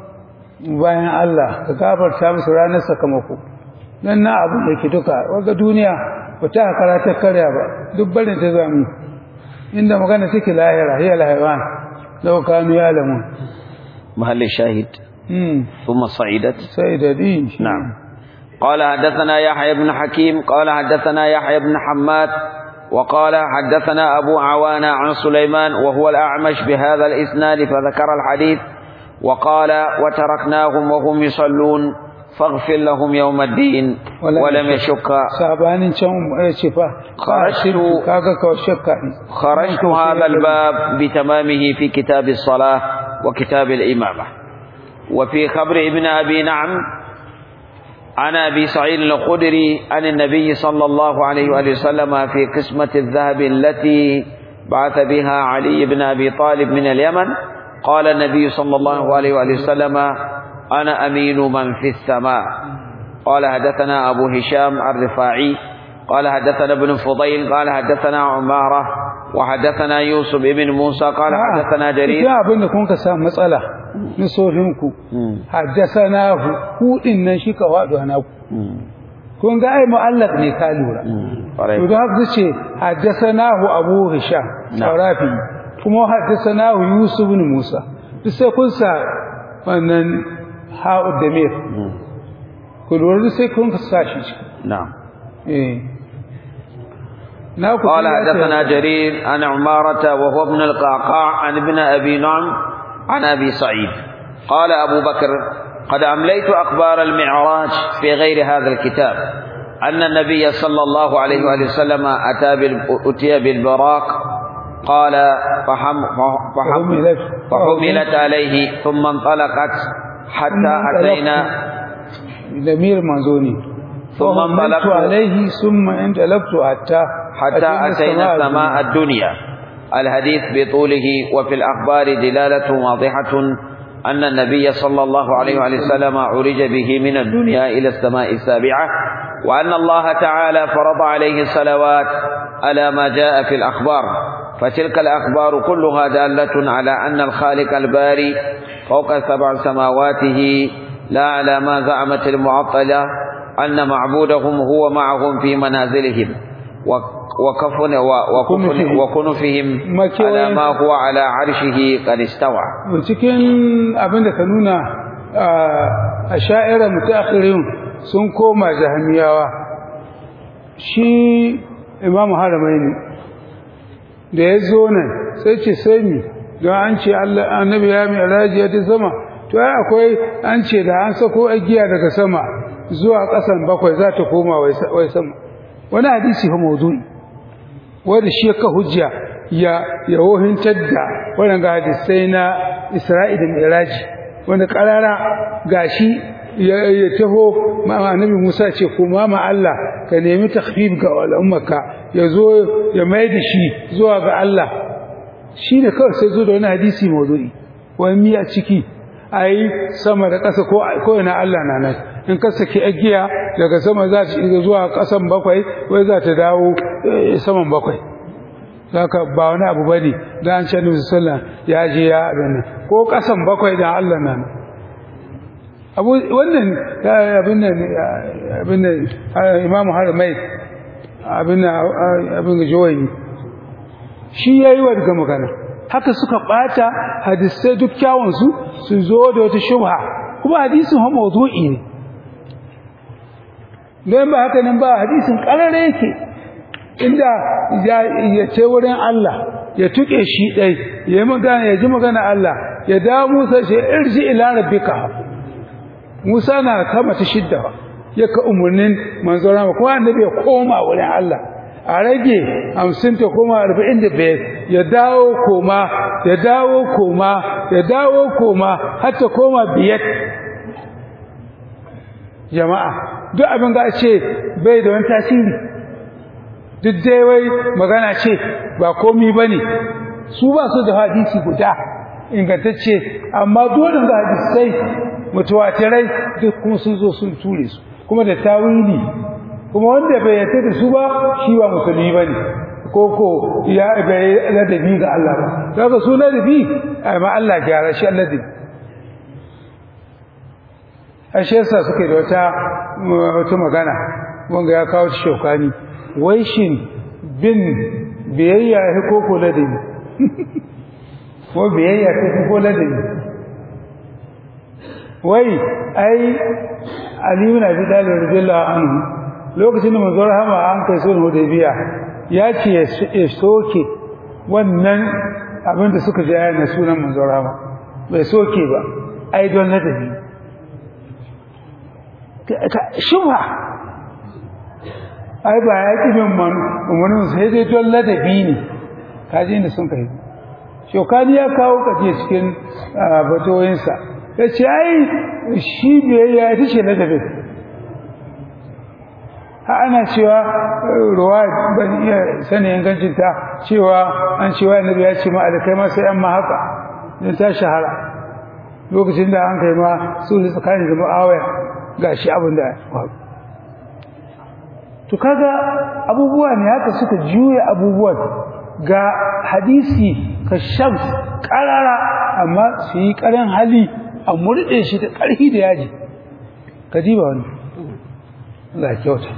bayan Allah ka gafarta musu ranar sakamako dan na abu da ke duka waga duniya ba ta karata karya ba duk barin ta zami inda magana take lahira hiya lahira law kanu ya'lamun محل الشاهد hmm ثم صعدت sai da din shi. نعم قال حدثنا يحيى بن حكيم قال حدثنا يحيى بن حماد وقال حدثنا أبو عوانة عن سليمان وهو الأعمش بهذا الإسناد فذكر الحديث وقال وتركناهم وهم يصلون فاغفر لهم يوم الدين ولم يشك sabanin can ya ce fa Kharashtu- kaga ka shakka ne خرجت هذا الباب بتمامه في كتاب الصلاة وكتاب الإمامة وفي خبر ابن أبي نعم عن أبي سعيد الخدري عن النبي صلى الله عليه وآله وسلم في قسمة الذهب التي بعث بها علي بن أبي طالب من اليمن قال النبي صلى الله عليه وآله وسلم أنا أمين من في السماء قال حدثنا أبو هشام الرفاعي قال حدثنا ابن فضيل قال حدثنا عمارة وحدثنا يوسف بن موسى قال حدثنا جرير idan abin da kun ka samu matsala na sofinku haddasana hu ku din nan shi ka faɗo na ku kun ga ai mu'allaq ne ka lura ƙwarai. to da haka ce haddasana hu abu hisham sarafi kuma haddasana hu yusuf ibn musa duk sai kun sa wannan ha'u da mir ku lura duk sai kun ka sa shi ciki. نعم eh na ku قال ya ce- حدثنا جرير عن عمارة وهو ابن القعقاع عن ابن أبي نعم عن أبي سعيد قال أبو بكر قد أمليت أخبار المعراج في غير هذا الكتاب أن النبي صلى الله عليه وآله وسلم أتى بال... أتي بالبراق قال فحم... فحم... فحملت فحملت عليه ثم انطلقت حتى أتينا ضمير منزوني ثم فهملت انطلقت عليه ثم انطلقت حتى حتى أتينا السماء الدنيا الحديث بطوله وفي الأخبار دلالة واضحة أن النبي صلى الله عليه وآله وسلم عرج به من الدنيا إلى السماء السابعة وأن الله تعالى فرض عليه الصلوات على ما جاء في الأخبار فتلك الأخبار كلها دالة على أن الخالق الباري فوق سبع سماواته لا على ما زعمت المعطلة أن معبودهم هو معهم في منازلهم وكفن وكفن وكنفهم على ما هو على عرشه قد استوى cikin abin da ka nuna a sha'irar mutaakhirin sun koma jahamiyawa shi imamu haramaini da ya zo nan sai ce sai mi don an ce annabi ya mai rajiya ta sama to ai akwai an ce da an sako agiya daga sama zuwa ƙasan bakwai za ta koma wai sama wani hadisi fa mawdu'i wanda shi ka hujja ya ya wohintar da wannan ga hadisai na Isra'ila da Mi'raj wanda karara gashi ya, ya taho ma annabi Musa ce kuma ma Allah ka nemi takhfif ga al'ummaka ya zo ya mai da shi zuwa ga Allah shi ne kawai sai zo da wani hadisi mawdu'i wani miya ciki ai sama da ƙasa ko ko ina Allah na nan in ka saki agiya daga sama za ta shiga zuwa ƙasan bakwai wai za ta dawo saman bakwai zaka ba wani abu bane da an ce Annabi sallallahu ya je ya abin ko ƙasan bakwai da Allah nan abu wannan abin nan abin nan Imam Harmai abin abin jawayi shi yayi wa daga magana haka suka bata hadisai duk kyawun su su zo da wata shubha kuma hadisin ha mawdu'i ne don ba haka nan ba hadisin karare yake inda ya ce wurin Allah ya tuke shi dai ya magana ya ji magana Allah ya da Musa shi irji ila rabbika Musa na kama ta shidda ya ka umurnin manzo rama kuma annabi ya koma wurin Allah a rage 50 ta koma 45 ya dawo koma ya dawo koma ya dawo koma har ta koma biyar jama'a duk abin da ce bai da wani tasiri duk dai wai magana ce ba komi bane su ba su da hadisi guda ingantacce amma dole ga hadisai mutawatirai duk kuma sun zo sun ture su kuma da tawili kuma wanda bai yarda da su ba shi ba musulmi bane ko ko ya bai ladabi ga Allah ba kaga su ladabi amma Allah gyara shi ladabi ashe yasa suke da wata wata magana wanga ya kawo shi shokani wai shin bin biyayya ya ko ko ladabi ko biyayya ta ko ladabi wai ai Ali ibn Abi Talib radiyallahu anhu lokacin da manzon rahama an kai sulhu Hudaybiya ya ce ya soke wannan abin da suka ji ayyana sunan manzon rahama bai soke ba ai don ladabi shubha ai ba ya ƙi bin umarnin sai dai don ladabi ne kaji inda sun kai shokani ya kawo kaje cikin batoyinsa ya ce ai shi biyayya ita ce ladabin ha ana cewa ruwa ban iya sanin ingancinta cewa an cewa annabi ya ce ma alkai ma sai an ma haka don ta shahara lokacin da an kai ma sulhu tsakanin da mu'awaya ga shi abin da to kaga abubuwa ne haka suka juya abubuwan ga hadisi ka shams karara amma su yi karan hali a murɗe shi da ƙarfi da yaji ka diba wani za a kyauta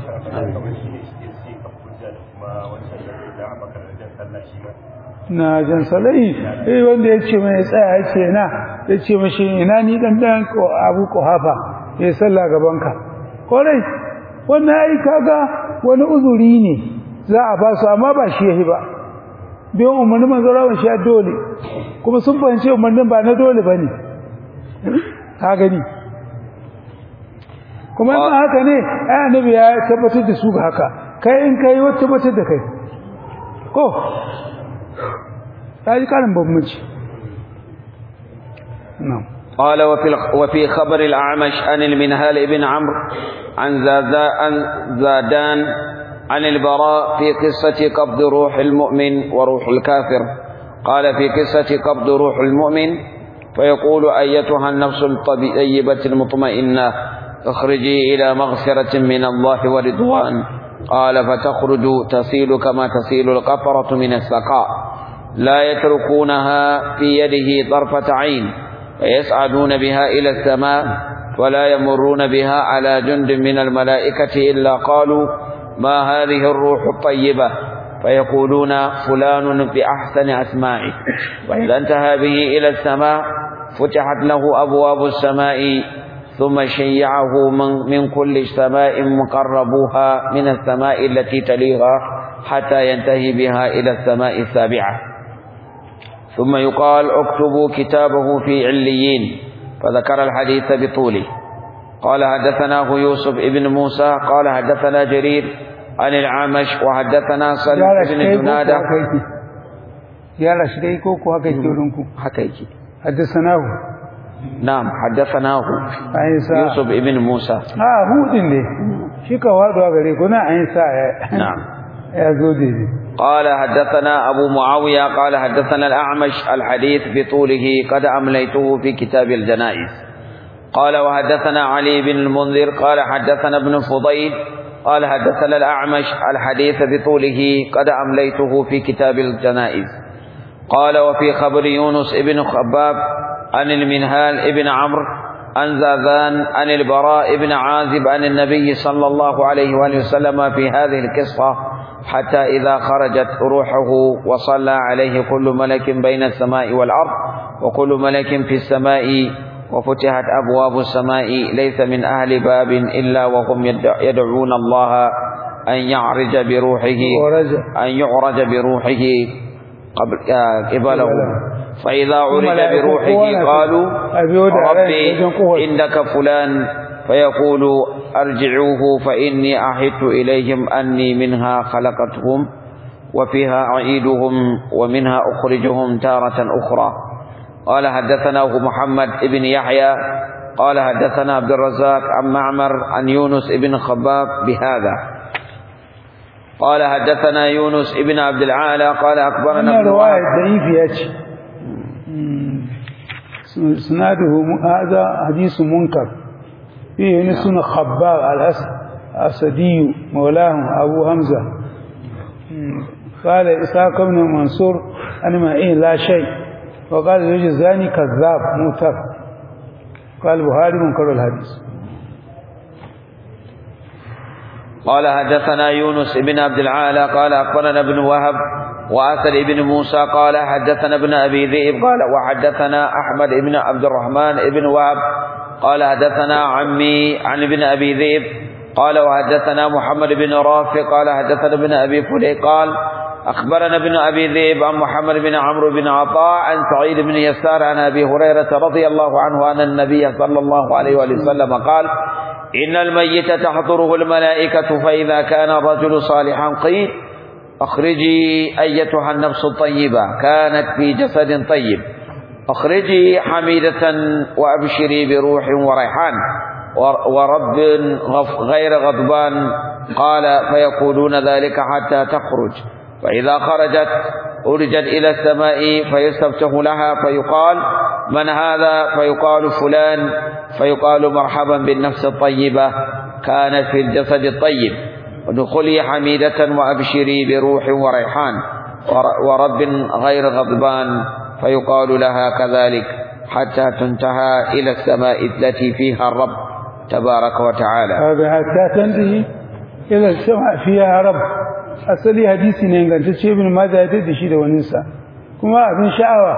na jan salai eh wanda ya ce mai tsaya ya ce na ya ce mashi ina ni dan dan abu hafa ya sallah gabanka kwarai wannan ai kaga wani uzuri ne za a ba su amma ba shi yahi ba biyan umarnin manzo rawan shi dole kuma sun fahimci umarnin ba na dole bane ka gani kuma in haka ne ai annabi ya tabbatar da su ga haka kai in kai wata tabbatar da kai ko kai karin bambanci na'am قال وفي وفي خبر الأعمش عن المنهال بن عمرو عن عن زادان عن البراء في قصة قبض روح المؤمن وروح الكافر قال في قصة قبض روح المؤمن فيقول أيتها النفس الطيبة المطمئنة اخرجي إلى مغفرة من الله ورضوان قال فتخرج تسيل كما تسيل القطرة من السقاء لا يتركونها في يده طرفة عين فيسعدون بها إلى السماء ولا يمرون بها على جند من الملائكة إلا قالوا ما هذه الروح الطيبة فيقولون فلان بأحسن أسمائه وإذا انتهى به إلى السماء فتحت له أبواب السماء ثم شيعه من, من كل سماء مقربوها من السماء التي تليها حتى ينتهي بها إلى السماء السابعة ثم يقال اكتبوا كتابه في عليين فذكر الحديث بطوله قال حدثناه يوسف ابن موسى قال حدثنا جرير عن العامش وحدثنا صلى بن جنادة يا لا شيء ko ko haka yake wurinku haka yake حدثناه نعم حدثناه عيسى يوسف ابن موسى ah hudin ne shi ka wado gare ku na Aisha نعم ya zo dai قال حدثنا أبو معاوية قال حدثنا الأعمش الحديث بطوله قد أمليته في كتاب الجنائز قال وحدثنا علي بن المنذر قال حدثنا ابن فضيل قال حدثنا الأعمش الحديث بطوله قد أمليته في كتاب الجنائز قال وفي خبر يونس ابن خباب عن المنهال ابن عمرو عن زاذان عن البراء بن عازب عن النبي صلى الله عليه وآله وسلم في هذه القصة حتى إذا خرجت روحه وصلى عليه كل ملك بين السماء والأرض وكل ملك في السماء وفتحت أبواب السماء ليس من أهل باب إلا وهم يدعون الله أن يعرج بروحه أن يعرج بروحه قبله فإذا عرج بروحه قالوا ربي إنك فلان فيقول أرجعوه فإني أحدت إليهم أني منها خلقتهم وفيها أعيدهم ومنها أخرجهم تارة أخرى قال حدثناه محمد بن يحيى قال حدثنا عبد الرزاق عن معمر عن يونس بن خباب بهذا قال حدثنا يونس بن عبد العالى قال أخبرنا ابن رواية ضعيف ياتي سناده هذا حديث منكر فيه نسون خباب الأسدي مولاهم أبو همزة قال إسحاق بن منصور أنا ما إيه لا شيء وقال الجزاني كذاب موتر قال البخاري منكر الحديث قال حدثنا يونس بن عبد العالى قال أخبرنا ابن وهب وآثر بن موسى قال حدثنا ابن أبي ذئب قال وحدثنا أحمد بن عبد الرحمن بن وهب قال حدثنا عمي عن ابن أبي ذئب قال وحدثنا محمد بن رافع قال حدثنا ابن أبي فلي قال أخبرنا ابن أبي ذئب عن محمد بن عمرو بن عطاء عن سعيد بن يسار عن أبي هريرة رضي الله عنه أن النبي صلى الله عليه وآله وسلم قال إن الميت تحضره الملائكة فإذا كان الرجل صالحا قيل أخرجي أيتها النفس الطيبة كانت في جسد طيب أخرجي حميدة وأبشري بروح وريحان ورب غير غضبان قال فيقولون ذلك حتى تخرج فإذا خرجت أرجت إلى السماء فيستفتح لها فيقال من هذا فيقال فلان فيقال مرحبا بالنفس الطيبة كانت في الجسد الطيب ودخلي حميدة وأبشري بروح وريحان ورب غير غضبان فيقال لها كذلك حتى تنتهى إلى السماء التي فيها الرب تبارك وتعالى هذا حتى تنتهي إلى السماء فيها رب asali hadisi ne ingantacce ibn majah ya da shi da waninsa kuma abin sha'awa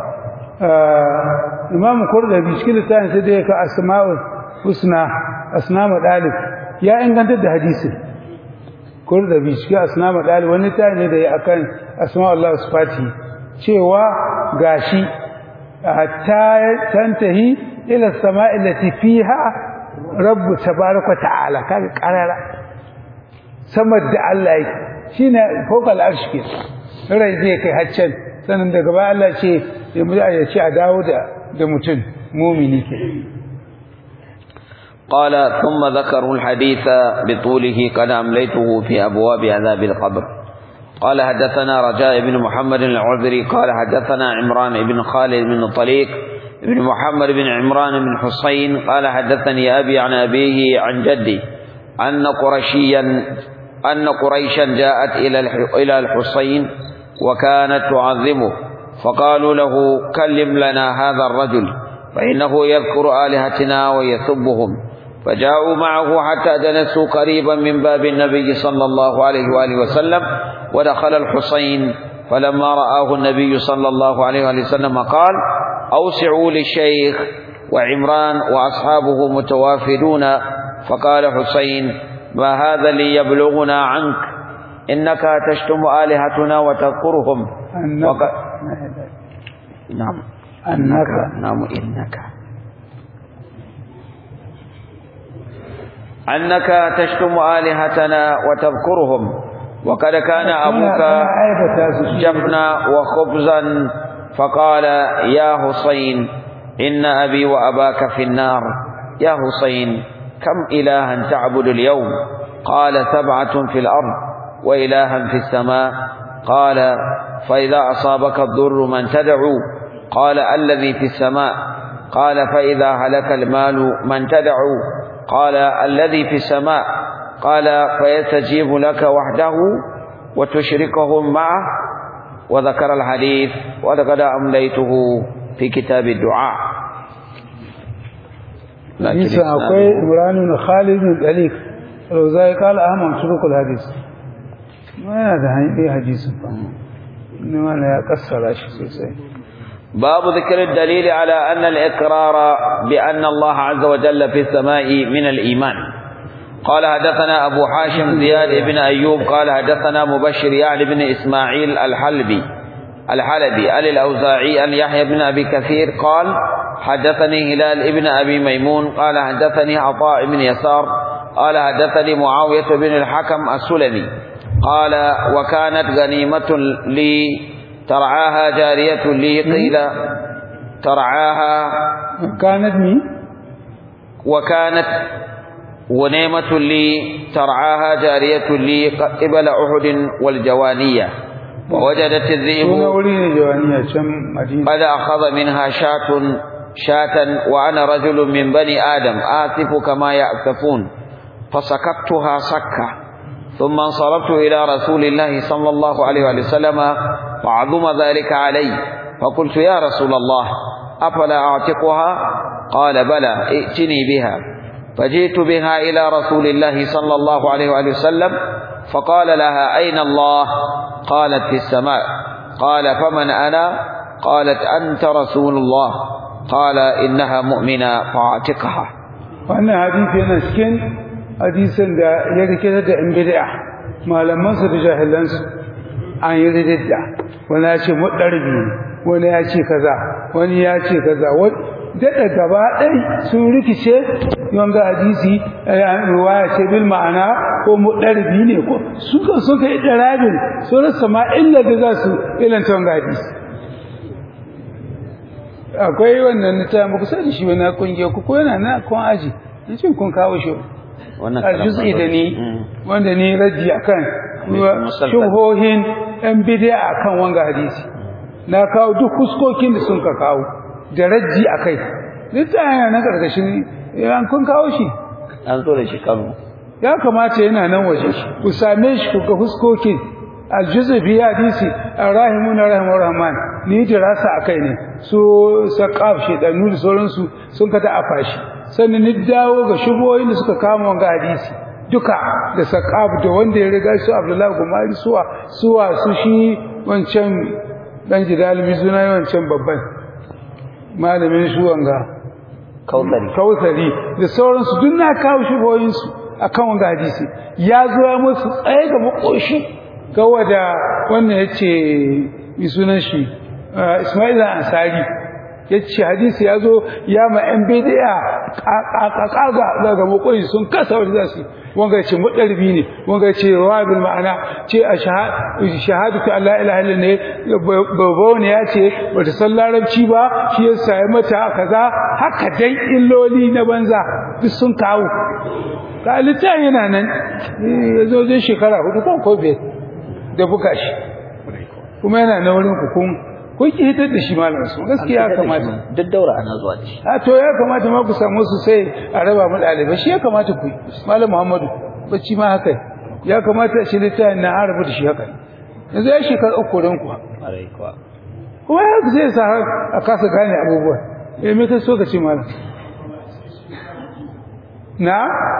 imam qurdabi cikin littafin sai da ya ka asma'ul husna asnama dalib ya ingantar da hadisi qurdabi cikin asnama dalib wani tayi ne da ya akan asma'ullah sifati cewa gashi hatta tantahi ila sama'i lati fiha rabbu tabaraka ta'ala kaga karara samar da Allah yake shine fokal arshi ke rai zai kai haccan sanan daga baya Allah ce ya mu ya ce a dawo da da mutum mumini ke قال ثم ذكروا الحديث بطوله قد أمليته في أبواب عذاب القبر قال حدثنا رجاء بن محمد العذري قال حدثنا عمران بن خالد بن طليق بن محمد بن عمران بن حسين قال حدثني أبي عن أبيه عن جدي أن قرشيا أن قريشا جاءت إلى إلى الحسين وكانت تعظمه فقالوا له كلم لنا هذا الرجل فإنه يذكر آلهتنا ويسبهم فجاءوا معه حتى جلسوا قريبا من باب النبي صلى الله عليه وآله وسلم ودخل الحسين فلما رآه النبي صلى الله عليه وآله وسلم قال أوسعوا للشيخ وعمران وأصحابه متوافدون فقال حسين ما هذا ليبلغنا عنك إنك تشتم آلهتنا وتذكرهم أنك وق... نعم أنك نعم إنك أنك تشتم آلهتنا وتذكرهم وقد كان أبوك جبنا وخبزا فقال يا حسين إن أبي وأباك في النار يا حسين كم إلها تعبد اليوم قال سبعة في الأرض وإلها في السماء قال فإذا أصابك الضر من تدعو قال الذي في السماء قال فإذا هلك المال من تدعو قال الذي في السماء قال فيستجيب لك وحده وتشركهم معه وذكر الحديث وقد أمليته في كتاب الدعاء لكن akwai Imran ibn Khalid ibn Dalik Rozai kala Ahmad turukul hadis yana da hanyar hadisin fa ne wala ya kassara shi sosai باب ذكر الدليل على أن الإقرار بأن الله عز وجل في السماء من الإيمان قال حدثنا أبو حاشم زياد بن أيوب قال حدثنا مبشر يعني بن إسماعيل الحلبي الحلبي عن الأوزاعي عن يحيى بن أبي كثير قال حدثني هلال بن أبي ميمون قال حدثني عطاء بن يسار قال حدثني معاوية بن الحكم السلمي قال وكانت غنيمة لي ترعاها جارية لي قيل ترعاها كانت مي وكانت ونيمة لي ترعاها جارية لي قبل أحد والجوانية ووجدت الذئب suna wuri ne jawaniya can Madina قد أخذ منها شاة شاة وأنا رجل من بني آدم آسف كما يأسفون فسكتها سكة ثم انصرفت إلى رسول الله صلى الله عليه وآله وسلم وعظم ذلك علي فقلت يا رسول الله أفلا أعتقها قال بلى ائتني بها فجئت بها إلى رسول الله صلى الله عليه وآله وسلم فقال لها أين الله قالت في السماء قال فمن أنا قالت أنت رسول الله قال إنها مؤمنة فاعتقها wannan hadisi yana cikin hadisin da ya rike da in bid'a malaman su da jahilan su an yi ridda wani ya ce mudarbi wani ya ce kaza wani ya ce kaza daɗa gaba ɗai sun rikice wanga hadisi ruwaya ce bil ma'ana ko muɗarbi ne ko suka suka yi ɗarabin sun rasa ma illa da za su ilanta wanga hadisi akwai wannan na ta muku sani shi wani kungiya ku ko yana na kun aji in cin kun kawo shi wannan a juz'i da ni wanda ni raji akan shuhohin yan bid'a akan wanga hadisi na kawo duk fuskokin da sun ka kawo da raji akai littafin na karkashin an kun kawo shi an zo da shi kano ya kamata yana nan waje ku same shi ku ga fuskokin aljuzu fi hadisi arrahimuna rahimur rahman ni dirasa akai ne su saqaf shi da nuri sauransu sun kada afa shi sannan ni dawo ga shuboyin da suka kama wanga hadisi duka da saqaf da wanda ya riga su abdullahi gumari suwa suwa su shi wancan dan jidal mizuna wancan babban malamin su wanga kautari kautari da sauransu duk na kawo shuboyin su akan wanga hadisi ya zo ya musu tsaye ga makoshi gawa da wannan ya ce mai sunan shi Ismail Ansari ya ce hadisi ya zo ya ma ‘yan bidiya ƙaƙaƙa daga makwai sun kasa wani za su wanga ce muɗarbi ne wanga ce rawabin ma'ana ce a shahadu ta Allah ilaha ne babba ne ya ce ba ta san larabci ba shi ya sayi mata kaza haka dai illoli na banza duk sun kawo ka littafin yana nan ya zo zai shekara hudu kan ko biyar da buga shi kuma yana na wurin ku kun kun ki hitar da shi malam su gaskiya ya kamata duk daura ana zuwa da shi a to ya kamata ma ku samu su sai a raba mu ɗalibai shi ya kamata ku malam muhammadu bacci ma haka ya kamata shi littafin na arabu da shi haka yanzu ya shekara uku don ku kuma ya zai sa a kasa gane abubuwa eh me ka so ka ce malam na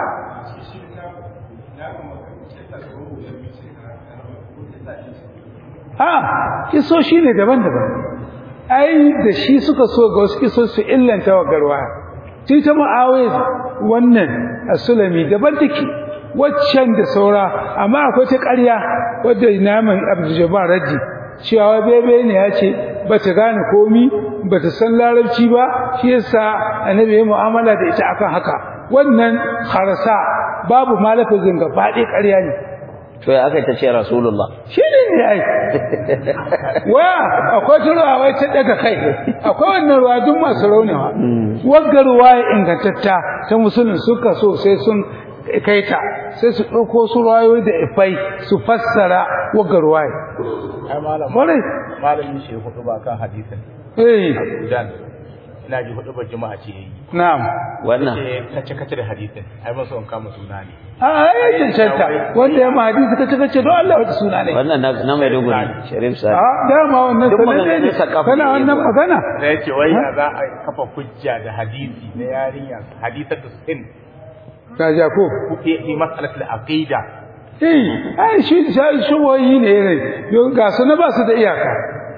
a kiso shi ne daban-daban ai da shi suka so ga wasu kiso su illanta wa garwa tun ta ma'awai wannan a sulami daban take waccan da saura amma akwai ta ƙarya wadda naman abdujabbar raddi cewa bebe ne ya ce ba ta gane komi ba ta san larabci ba shi yasa annabi ya mu'amala da ita akan haka wannan harasa babu malafin gaba ɗaya ƙarya ne to ya aka ta ce rasulullah shi ne ne ai waya akwai ruwa wai ta daga kai akwai wannan ruwa duk masu raunewa wagga ruwa ya ingantatta ta musulun suka so sai sun kai ta sai su ɗauko su ruwayoyi da ifai su fassara wagga ruwa ya ai malam kwarai malamin shi hudu ba kan hadisin eh Sudan ina ji hudu ba juma'a ce yayi na'am wannan ce kace kace da hadisin ai ba so in kama suna ne a ai cancanta wanda ya ma hadisi kace kace don Allah wata suna ne wannan na na mai duguri sharif a sa dama wannan Duk sanan maganganun ne sa kafa kana ne wannan ba. magana da yace wai ya za a kafa hujja da hadisi na yarinya hadisatu sin ka ja ko fi fi mas'alatul aqida eh ai shi shi shuboyi ne ne don ga su na ba su da iyaka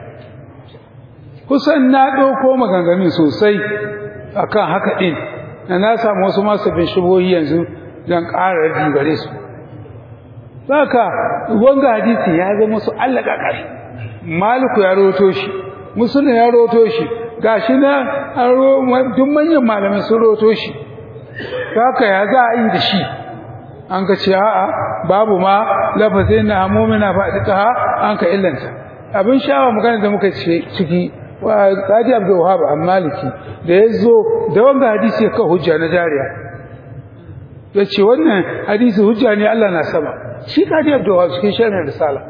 kusan na ɗauko maganganun sosai akan haka ɗin na na samu wasu masu bin shuboyi yanzu don ƙara radi gare su haka wanga hadisi ya zama su Allah ƙaƙari maliku ya roto shi musulun ya roto shi gashi na an ro duk manyan malamai sun roto shi haka ya za a yi da shi an ka ce a'a babu ma lafazin na hamomina faɗi ta an ka illanta abin sha'awa magana da muka ce ciki wa Qadi Abdul Wahhab al-Maliki da yazo da wanga hadisi ya ka hujja na jariya yace wannan hadisi hujja ne Allah na sama shi Qadi Abdul Wahhab cikin sharhin risala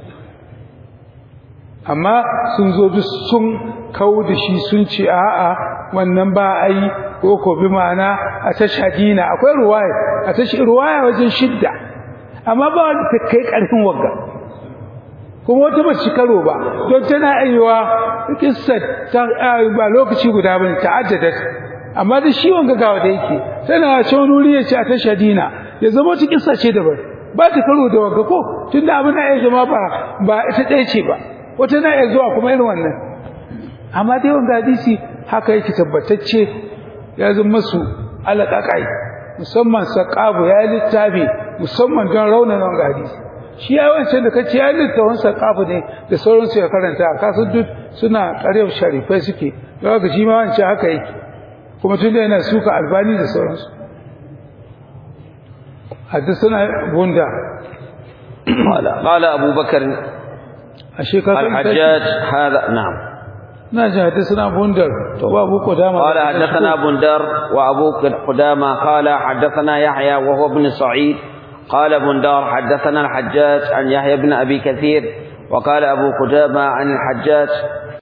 amma sun zo duk sun kawo da shi sun ce a'a wannan ba ai ko ko bi ma'ana a tashhadina akwai ruwaya a tashi ruwaya wajen shidda amma ba wanda ta kai karfin wagga kuma wata ba shi karo ba don tana aiwa kissa ta ba lokaci guda bane ta'addadat amma da shi wanga gawa da yake tana ce wani wuri ya ce a tashhadina ya zama wata kissa ce daban ba ta karo da wagga ko tunda abin da ya zama ba ba ita ɗaya ce ba wata na iya zuwa kuma irin wannan amma dai wanga hadisi haka yake tabbatacce ya zama su alaƙaƙai musamman saƙabu ya littafi musamman don raunana wanga hadisi shi ya wancan da kace ya littafin saƙabu ne da sauransu ya karanta a kasu duk suna ƙaryar sharifai suke don haka shi ma wancan haka yake kuma tunda yana suka albani da sauransu حدثنا بوندا قال قال أبو بكر ashe ka san الحجاج هذا نعم na ji حدثنا بوندر وابو قدامه قال حدثنا بندر وأبو قدامة قال حدثنا يحيى وهو ابن سعيد قال بندار حدثنا الحجاج عن يحيى بن أبي كثير وقال أبو قدامة عن الحجاج